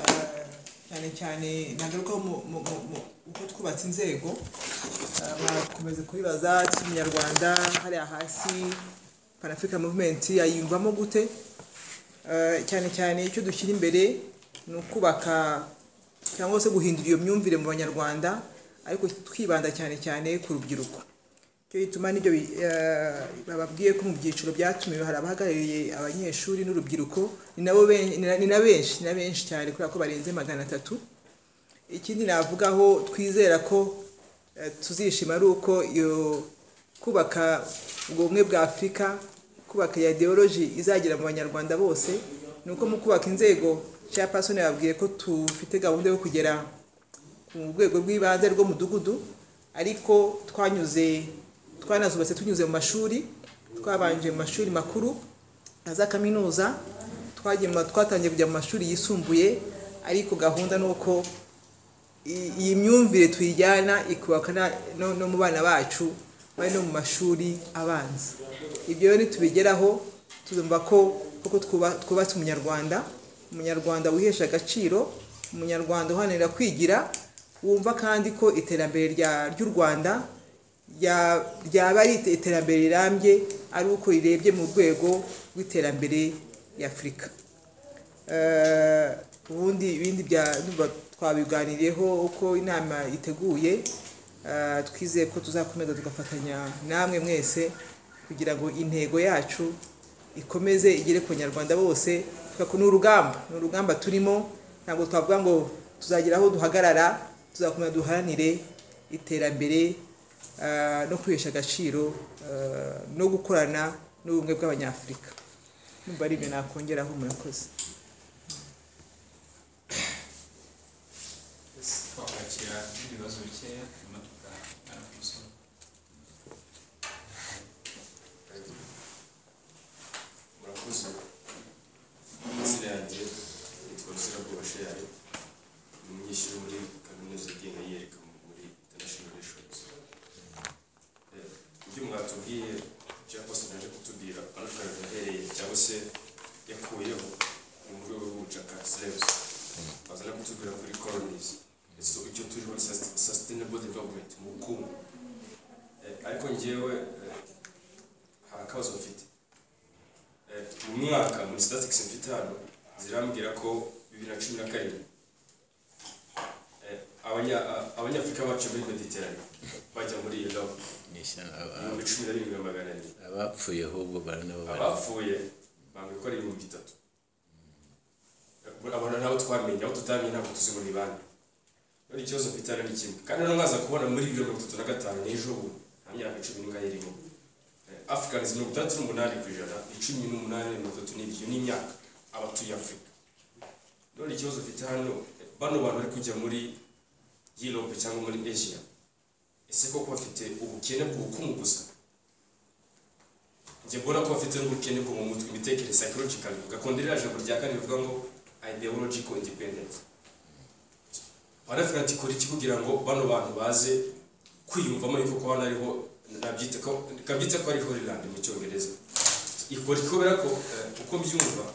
ah, cyane cyane nagarukaho mu- mu- mu- mu- uko twubatse inzego Ah, barakomeza kubibaza kinyarwanda hariya hasi panafrica movement yayiyumvamo gute Ah, cyane cyane icyo dushyira imbere ni ukubaka cyangwa se guhindura iyo myumvire mu banyarwanda ariko twibanda cyane cyane ku rubyiruko cyo gituma n'ibyo bi- eh, bababwiye ko mu byiciro byatumiwe hari abahagarariye abanyeshuri n'urubyiruko ni nabo ben- ni na- ni na benshi ni na benshi cyane kubera ko barenze magana atatu ikindi navugaho twizera ko eh, tuzishima ari uko iyo kubaka ubwo bumwe bwa afurika kubaka ya ideology izagera mu banyarwanda bose ni uko mu kubaka inzego cya pasoni yababwiye ko tufite gahunda yo kugera mu rwego rw'ibanze rw'umudugudu ariko twanyuze twanazubatse tunyuze mu mashuri twabanje mu mashuri makuru na za kaminuza twagiye mu- twatangiye kujya mu mashuri yisumbuye ariko gahunda ni uko i- iyi myumvire tuyijyana ikubaka na- no, no mu bana bacu bari no mu mashuri abanza ibyo rero nitubigeraho tuzumva ko koko twuba- twubatse umunyarwanda umunyarwanda wihesha agaciro umunyarwanda uharanira kwigira wumva kandi ko iterambere rya- ry'u rwanda rya- ryaba ari ite- iterambere rirambye ari uko rirebye mu rwego rw'iterambere ya afurika Eh, ubundi ibindi bya ndumva twabiganiriyeho uko inama iteguye Eh, twizeye ko tuzakomeza tugafatanya namwe mwese kugira ngo intego yacu ikomeze igere ku banyarwanda bose tukako ni urugamba ni urugamba turimo ntabwo twavuga ngo tuzagira aho duhagarara tuzakomeza duharanire iterambere eh, no kwihesha agaciro eh, no gukorana n'ubumwe bw'abanyafurika numva ari ibyo nakongeraho murakoze twakakira n'ibibazo bikeya nyuma tukaganira ku musozo murakoze amazina yanjye yitwa rusirabwoba sheyari ni umunyeshuri muri kaminuza yigenga yiyereka muri international relations Eh, ibyo mwatubwiye cyangwa se naje kutubwira anakara yahereye cyangwa se yakuyeho ni mu rwego rw'ubushakashatsi rebusa bazana kutubwira kuri colonies ndetse icyo turiho sustain- sustainable development mu bukungu Eh, ariko ngewe eh, hari akabazo mfite Eh, mu mwaka muri statics mfite hano zirambwira ko bibiri na cumi na karindwi eh, abanya- a- abanyafurika bacu muri mediterane bajya muri iyo gabo ibihumbi cumi na birindwi na magana ane abapfuye ahubwo baranabo bari abapfuye bambwira ko ari ibihumbi bitatu Eh, abona nabo twamenye aho tutamenye ntabwo tuzi ngo ni bande none ikibazo mfite hano ni kimwe kandi no mwaza kubona muri bibiri na mirongo itatu na gatanu n'ejo ubu nta myaka cumi n'ingahe irimo afurikani mirongo itandatu n'umunani ku ijana icumi n'umunani mirongo itatu n'iryo n'imyaka abatuye afurika none ikibazo mfite hano bano bantu bari kujya muri yurope cyangwa muri asia ese koko bafite ubukene bw'ubukungu gusa njye mbona ko bafite n'ubukene bwo mu mutwe imitekerereze psychological ugakunda iriya jambo rya kane rivuga ngo ideological independence barafite ati kora iki kugira ngo bano bantu baze kwiyumvamo yuko ko hano ariho nabyita ko kabyita ko ari Hollande mu cyongereza ikora kubera ko eh, uko mbyumva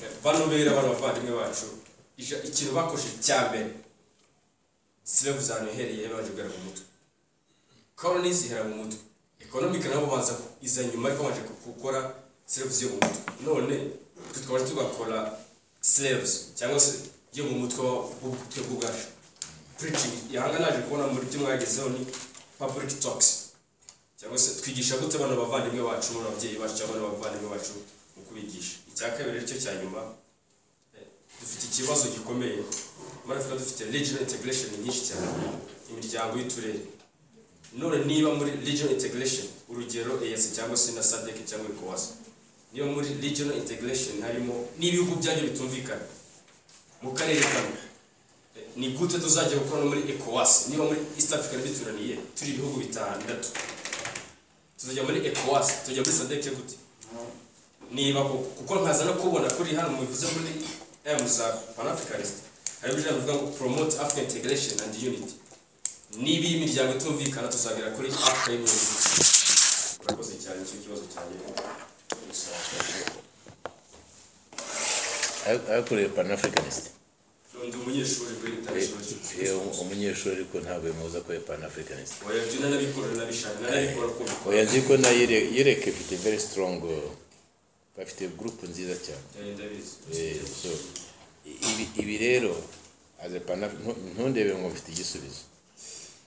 eh, bano bera bano bavandimwe bacu ija- ikintu bakoresheje cya mbere silevuzi ahantu ihereye babanje kugera mu mutwe koroni zihera mu mutwe ekonomike nabo baza iza nyuma ariko baje gukora silevuzi yo mu mutwe none twe twaba tugakora silevuzi cyangwa se yo mu mutwe w'ubutwe bw'ubwacu puricingi yanga naje kubona muri byo mwagezeho ni public talks cyangwa se twigisha gute bano bavandimwe bacu bano babyeyi bacu cyangwa bano bavandimwe bacu mu kubigisha icya kabiri aricyo cya nyuma eh, dufite ikibazo gikomeye muri afurika dufite regional integration nyinshi cyane imiryango y'uturere none niba muri regional integration urugero EAC cyangwa se na SADC cyangwa ECOWAS niba muri regional integration harimo n'ibihugu byanyu bitumvikana mu karere kamwe Eh, ni gute tuzajya gukora no muri ECOWAS niba muri East Africa bituraniye turi ibihugu bitandatu tuzajya muri ECOWAS tujya muri SADC gute niba ku- kuko nkaza no kubona kuri hano mu bivuze muri m za panafricanist hari ibijana bivuga ngo promote african integration and unity niba iyi miryango itumvikana tuzagera kuri africa y'unity urakoze cyane nicyo kibazo cyanjye abakorewe panafricanisite ndi umunyeshuri kuri international iyo institution umunyeshuri ariko ntabwo yamubuza kuba panafricanisite oya byo nanabikorera nabishaka nanabikora kumva oya nzi ko na Yire- yereke ifite very strong uh, bafite gurupe nziza cyane Eh, ndabizi Eh, so, ibi, ibi rero as a Pan- ntu- ntundebe ngo mfite igisubizo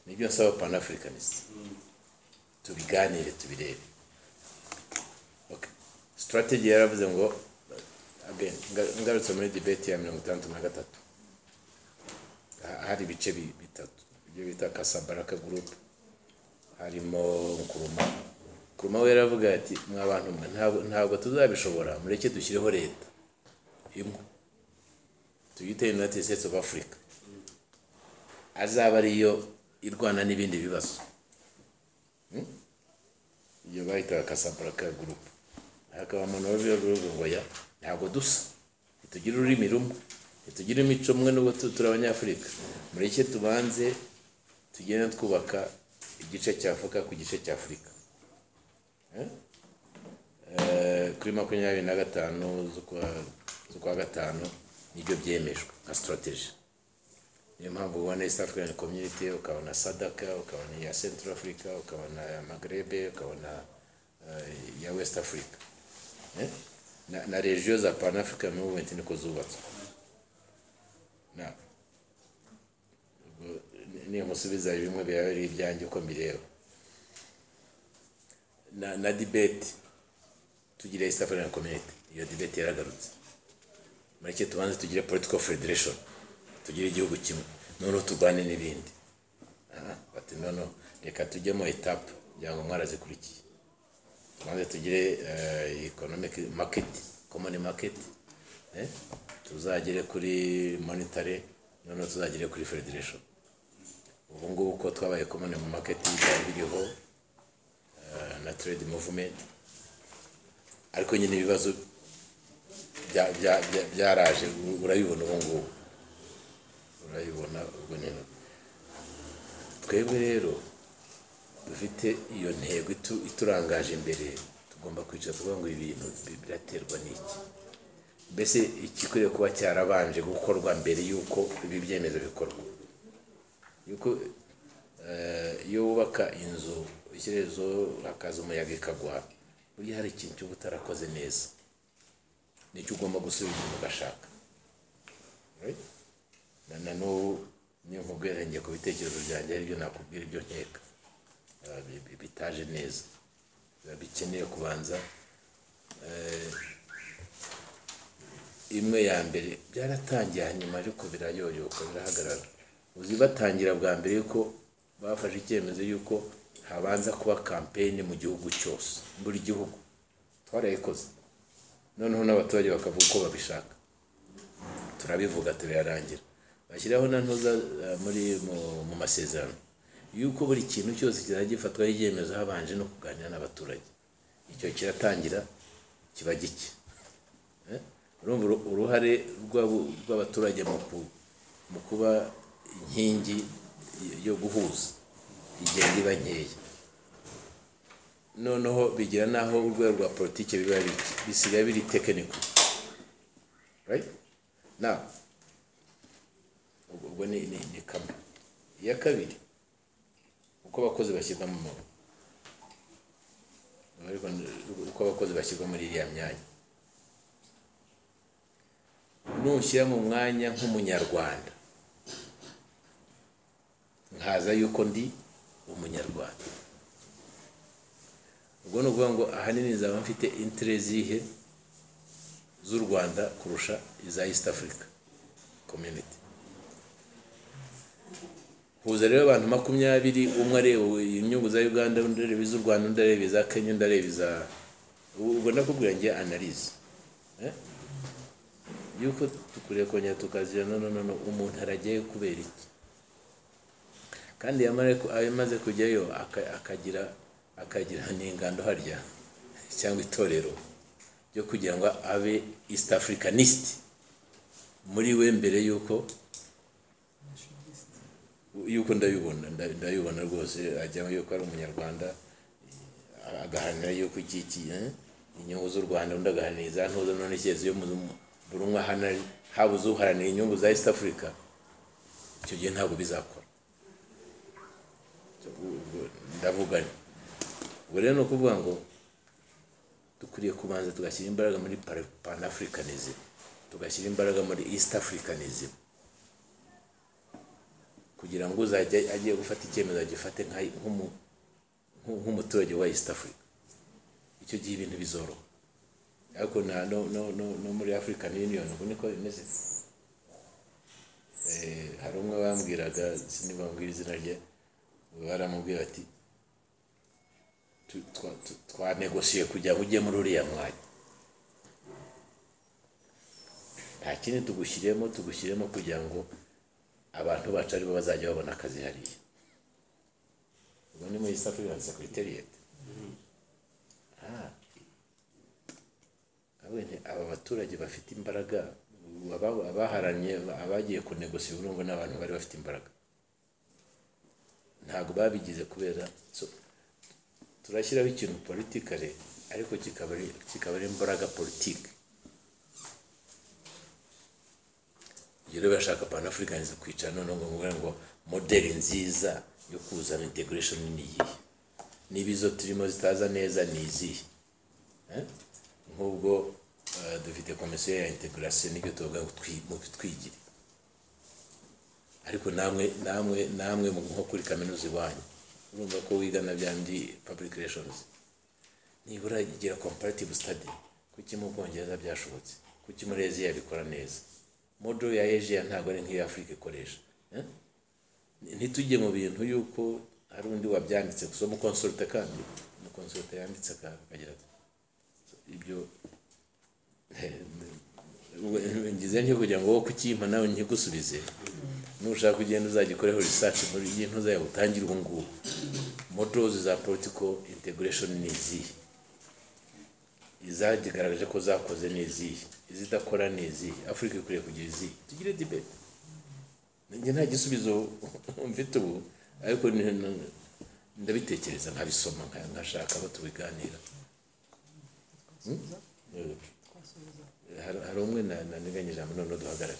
nibyo nsaba panafricanist tubiganire tubirebe okay. strategy yaravuze ngo again nga- ngarutse muri debate ya mirongo itandatu na gatatu Ha- hari ibice bi- bitatu ibyo bita kasabaraka group harimo nkuruma nkuruma we yaravuga ati mwa bantu mwe ntabwo- ntabwo tuzabishobora mureke dushyireho leta imwe tuyite united states of africa azaba ariyo irwana n'ibindi bibazo Hmm? iyo bahitaga kasabaraka gurupe hakaba umuntu wabiwe gurupe ngo ya ntabwo dusa ntitugira ururimi rumwe ntitugira imico umwe n'ubwo tu- turi abanyafurika mureke tubanze tugende twubaka igice cya afurika ku gice cya afurika Eh? Eh, kuri makumyabiri na gatanu z'ukwa- z'ukwa gatanu nibyo byemejwe nka sitarateji niyo mpamvu ubona east african community ukabona sadaka ukabona iya central africa ukabona iya magrebe ukabona eh, iya west africa Eh? na, na regio za pan african movement niko zubatswe Na- ubwo ni- nimusubiza bimwe byaba ari ibyanjye uko mbireba na, na debate tugira east african community iyo debate yaragarutse mureke tubanze tugire political federation tugire igihugu kimwe noneho turwane n'ibindi Ah, bati noneho reka tujye mu etape kugira ngo mwarazikurikiye tubanze tugire eh, economic market common market eh, tuzagere kuri monetary noneho tuzagere kuri federation ubu ngubu ko twabaye common market byari biriho eh, na trade movement ariko nyine ibibazo bya- bya- bya- byaraje u- urabibona ubu ngubu urabibona ubwo nyine twebwe rero dufite iyo ntego itu- iturangaje imbere tugomba kwicara tuvuga ngo ibi bintu bi- biraterwa n'iki mbese igikwiriye kuba cyarabanje gukorwa mbere y'uko ibi byemezo bikorwa yuko eh, iyo wubaka inzu ishyirezo hakaza umuyaga ikagwa burya hari ikintu cy'uba utarakoze neza nicyo ugomba gusubiza inyuma ugashaka Right? na na n'ubu niyo mvugo yarengeye ku bitekerezo byanjye aribyo nakubwira ibyo nkeka Ah, bi- bi- bitaje neza Biba bikeneye kubanza eh, imwe ya mbere byaratangiye hanyuma ariko birayoyoka birahagarara uzi batangira bwa mbere yuko bafashe icyemezo yuko habanza kuba kampeyini mu gihugu cyose buri gihugu twarayikoze noneho n'abaturage bakavuga uko babishaka turabivuga turayarangira bashyiraho na ntuza eh, muri mu- mu masezerano yuko buri kintu cyose kizajya gifatwaho ibyemezo habanje no kuganira n'abaturage icyo kiratangira kiba gike Eh? urumva uru- uruhare rw'abo- rw'abaturage mu ku- mu kuba inkingi yo guhuza igenda iba nkeya noneho bigira n'aho urwego rwa politiki biba bike bisigaye biri tekiniko right now ubwo ubwo ni ni ni kamwe iya kabiri uko abakozi bashyirwa mu ariko ni- uko abakozi bashyirwa muri iriya myanya nushyira mu mwanya nk'umunyarwanda nkaza yuko ndi umunyarwanda ubwo ni ukuvuga ngo ahanini nzaba mfite intere zihe z'u rwanda kurusha iza east africa community huza rero abantu makumyabiri umwe areba inyungu za uganda undi areba iz'u rwanda undi areba iza kenya undi areba iza ubwo nakubwira ngiye analize eh? yuko dukwiye kongera tukagira no no no no, umuntu aragiye kubera iki kandi yamara ku- amaze kujyayo aka- akagira akagira n'ingando harya cyangwa itorero byo kugira ngo abe east africanist muri we mbere y'uko y'uko ndabibona nda- ndabibona rwose ajyamo yuko ari umunyarwanda agaharanira yuko iki iki eh, inyungu z'u rwanda undi agaharanira iza ntuza none keretse iyo mu- buri umwe aharanira habuze uharanira inyungu za east africa icyo gihe ntabwo bizakora Ubwo ndavuga nti ubwo rero ni ukuvuga ngo dukwiriye kubanza tugashyira imbaraga muri Pan- panafricanism tugashyira imbaraga muri east africanism kugira ngo uzajya agiye gufata icyemezo agifate nka- nk'umu- nku- nk'umuturage wa east africa icyo gihe ibintu bizoroha ariko na- no- no- no- no muri african union ubu niko bimeze Eh, hari umwe bambwiraga sinibambwira izina rye baramubwira ati tu- twa- tu- twanegosiye kugira ngo ujye muri uriya mwanya nta kindi tugushyiremo tugushyiremo kugira ngo abantu bacu aribo bazajya babona akazi hariya ubwo ni muri east african secretariat Ah. Ahubwo nti aba baturage bafite imbaraga aba- abaharanye abagiye kunegosiye urumva ni abantu bari bafite imbaraga ntabwo babigize kubera so, turashyiraho ikintu politikare ariko kikaba ari- kikaba ari imbaraga politike ibyo rero bashaka panafricanism kwicara noneho ngo mubwire ngo modeli nziza yo kuzana integration ni iyihe niba izo turimo zitaza neza ni izihe Eh? nk'ubwo eh, dufite komisiyo ya integration nibyo tuvuga ngo twi- mubitwigire ariko namwe namwe namwe mu- nko kuri kaminuza iwanyu urumva ko wiga na bya ndi public relations nibura igira comparative study kuki mu bwongereza byashobotse kuki muri aziya bikora neza model ya aziya ntabwo ari nk'iyo afurika ikoresha eh? ntitujye mu bintu yuko hari undi wabyanditse gusa umukonsorute kandi umukonsorute yanditse aka- akagira ati ibyo ngize ntyo kugira ngo wowe kukimpa nawe nkigusubize nushaka ugenda uzagikoreho research muri iyi ntuza yawe utangire ubu ngubu models za political integration ni izihe izagaragaje ko zakoze ni izihe izidakora ni izihe afurika ikwiriye kugira izihe tugire debate njye nta gisubizo mfite ubu ariko ni- ni- ndabitekereza nkabisoma nka- nkashaka abo tubiganira Hmm? Hari- hari umwe na- na- niganye ijambo noneho duhagarare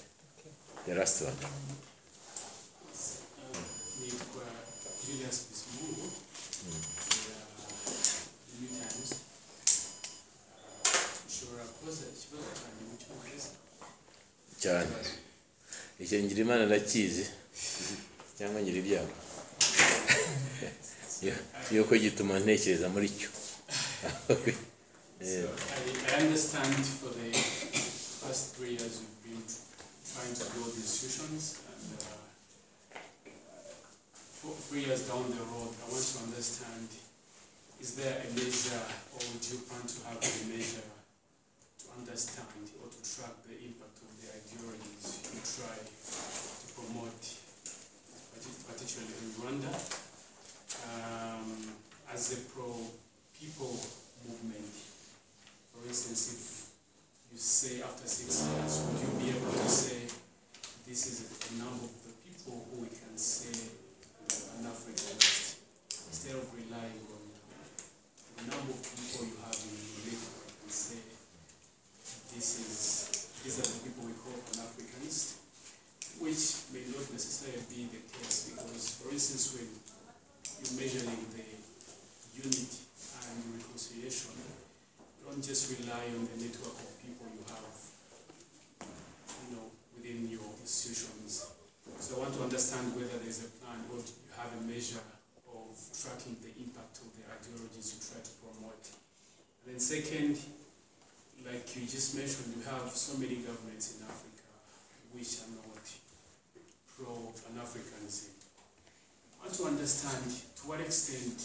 the last one nitwa Julius Bisimuru New Times ushobora kubaza ikibazo cyanjye mu cyongereza cyane icyo ngira imana ndakizi cyangwa ngira ibyago Yo- yuko gituma ntekereza muri cyo Eh, I, I understand for the past three years you've been trying to build institutions and uh, four, three years down the road I want to understand is there a measure or do you plan to have a measure to understand or to track the impact of the ideologies you try to promote partic- particularly in Rwanda um, as a pro-people movement for instance, if you say after six years, would you be able to say this is the number of the people who we can say are an Africanist instead of relying on the number of people you have in your neighborhood and say this is these are the people we call an Africanist, which may not necessarily be the case because, for instance, when you're measuring the unity and reconciliation don't just rely on the network of people you have, you know, within your institutions. So I want to understand whether there's a plan or do you have a measure of tracking the impact of the ideologies you try to promote. And then second, like you just mentioned, you have so many governments in Africa which are not pro-Pan-Africanism. I want to understand to what extent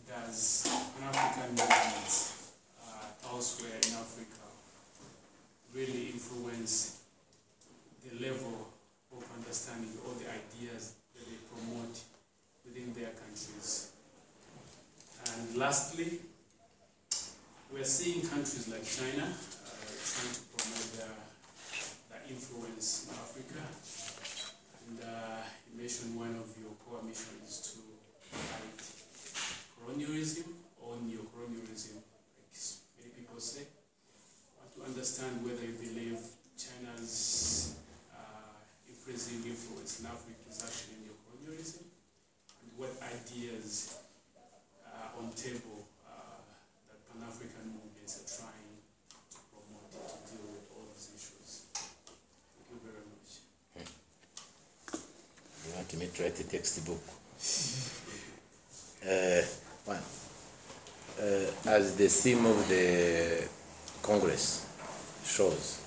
does Pan-African movements uh, elsewhere in Africa really influence the level of understanding all the ideas that they promote within their countries. And lastly, We're seeing countries like China uh, trying to promote their, their influence in Africa. And uh, you mentioned one of your core missions to fight colonialism or neo-colonialism, like s- many people say. I want to understand whether you believe China's uh, increasing influence in Africa is actually neo-colonialism, and what ideas uh, on table uh, that Pan-African movements are trying to promote to deal with all these issues. Thank you very much. You want me to write a textbook? Uh, one. Uh, as the theme of the Congress shows,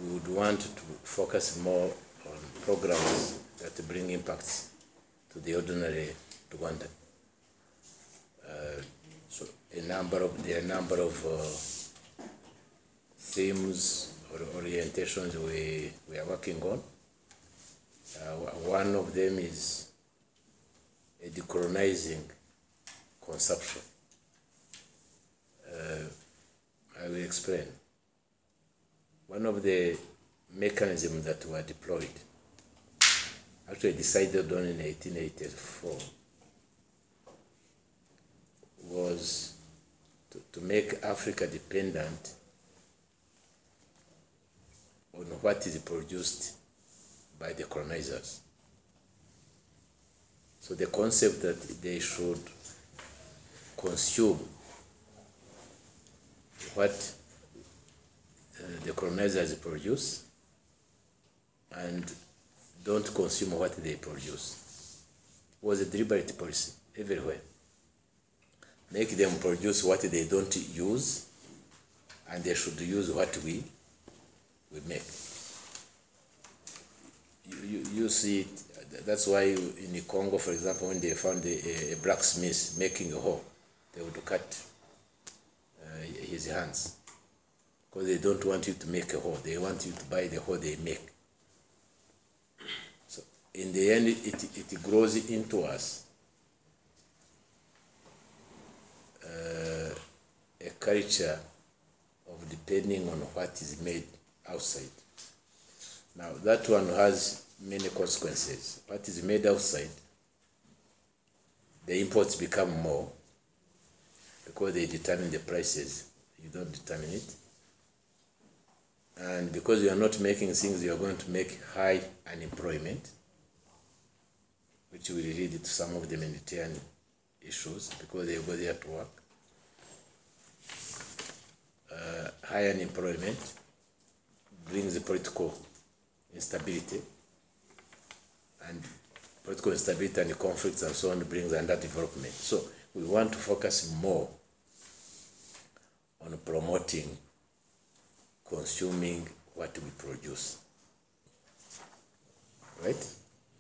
we would want to focus more on programs that bring impacts to the ordinary Rwandan. Uh, so a number of there are a number of uh, themes or orientations we, we are working on. Uh, one of them is a decolonizing conception. Uh, I will explain. One of the mechanisms that were deployed, actually decided on in 1884, was to, to make Africa dependent on what is produced by the colonizers. So the concept that they should consume what uh, the colonizers produce and don't consume what they produce was a deliberate policy everywhere. Make them produce what they don't use and they should use what we, we make you, you, you see it. That's why in the Congo, for example, when they found a, a blacksmith making a hoe, they would cut uh, his hands because they don't want you to make a hoe. They want you to buy the hoe they make. So in the end, it, it grows into us uh, a culture of depending on what is made outside. Now, that one has many consequences. What is made outside, the imports become more because they determine the prices. You don't determine it. And because you are not making things, you are going to make high unemployment, which will lead to some of the humanitarian issues because they go there to work. Uh, high unemployment brings political instability and political instability and conflicts and so on brings underdevelopment. So we want to focus more on promoting consuming what we produce. Right?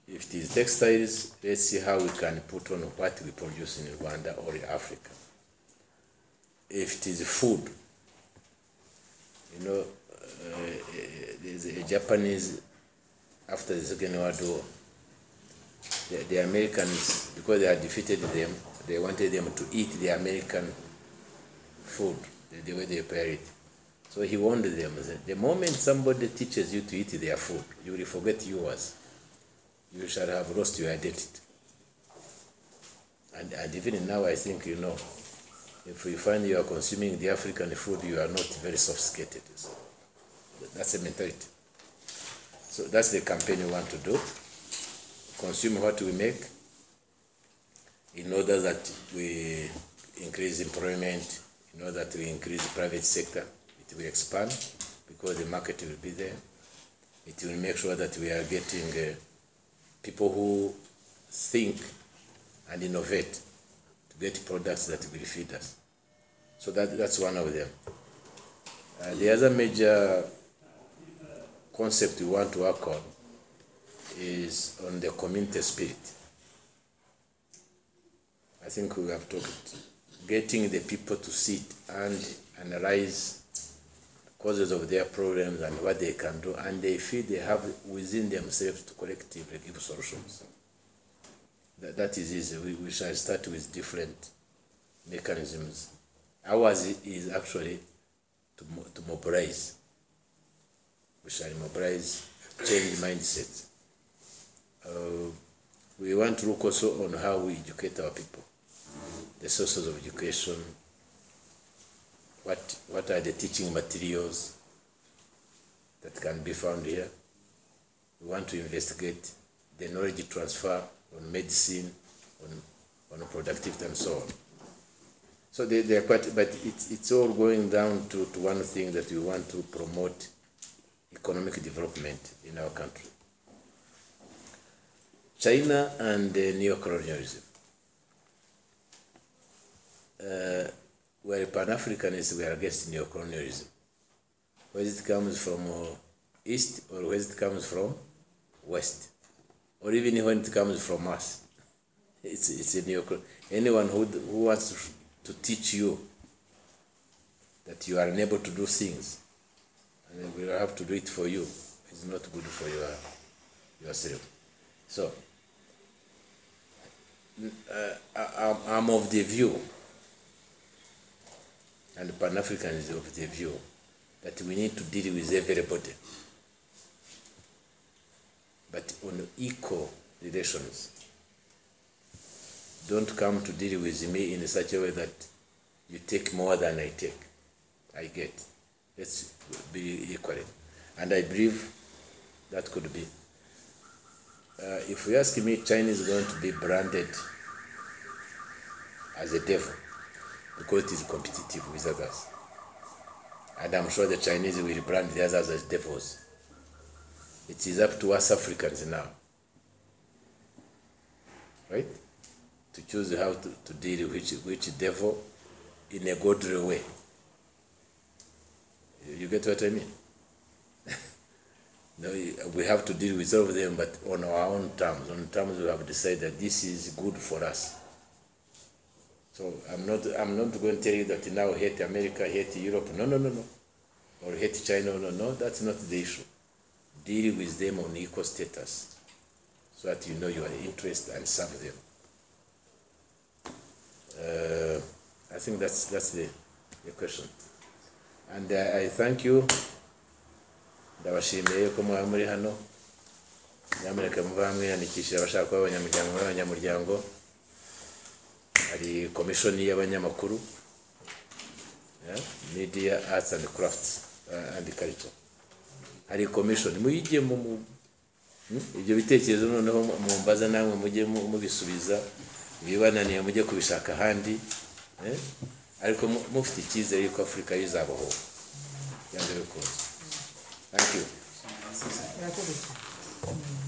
If it is textiles, let's see how we can put on what we produce in Rwanda or in Africa. If it is food, you know, uh, there's a Japanese after the Second World War. The, the Americans, because they had defeated them, they wanted them to eat the American food, the, the way they prepare it. So he warned them, he said, the moment somebody teaches you to eat their food, you will forget yours. You shall have lost your identity. And, and even now, I think you know, if you find you are consuming the African food, you are not very sophisticated. So that's the mentality. So that's the campaign we want to do. Consume what we make in order that we increase employment, in order that we increase private sector. It will expand because the market will be there. It will make sure that we are getting uh, people who think and innovate to get products that will feed us. So that, that's one of them. Uh, the other major concept we want to work on is on the community spirit. I think we have talked getting the people to sit and analyze causes of their problems and what they can do, and they feel they have within themselves to collectively give solutions. That, that is easy. We, we shall start with different mechanisms ours is actually to, mo- to mobilize. We shall mobilize, change mindset. Uh, we want to look also on how we educate our people, the sources of education, what, what are the teaching materials that can be found here. We want to investigate the knowledge transfer on medicine, on, on productivity, and so on. So they, they're quite, but it's, it's all going down to, to one thing that we want to promote economic development in our country. China and uh, neocolonialism. Uh, we're Pan Africanists, we are against neocolonialism. Whether it comes from uh, East or whether it comes from West, or even when it comes from us, it's, it's a neocolonialism. Anyone who, who wants to to teach you that you are unable to do things and we will have to do it for you It's not good for your yourself. So n- uh, I, I'm- I'm of the view, and Pan African is of the view that we need to deal with everybody, but on equal relations don't come to deal with me in such a way that you take more than I take. I get. Let's be equal. And I believe that could be. Uh, if you ask me, China is going to be branded as a devil because it is competitive with others. And I'm sure the Chinese will brand the others as devils. It is up to us Africans now. Right? to choose how to, to deal with which, which devil in a godly way. You- You get what I mean? no, you- we have to deal with all of them, but on our own terms, on terms we have decided that this is good for us. So I'm not, I'm not going to tell you that now hate America, hate Europe. No, no, no, no. Or hate China. No, no, that's not the issue. Deal with them on equal status, so that you know your interest and serve them. Uh, I think that's that's the, the question. And uh, I thank you. Ndabashimiye yuko mwaba muri hano. Nyamuneka muve mwiyandikishije abashaka kuba abanyamuryango muri abanyamuryango. Hari komishoni y'abanyamakuru. Yeah? Media Arts and Crafts uh, and Culture. Hari komishoni muyige mu mu- Hmm? ibyo bitekerezo noneho mumbaza namwe mujye mu- mubisubiza ibibananiye mujye kubishaka ahandi eh? ariko mu- mufite icyizere yuko afurika yizabaho byanze bikunze thank you murakoze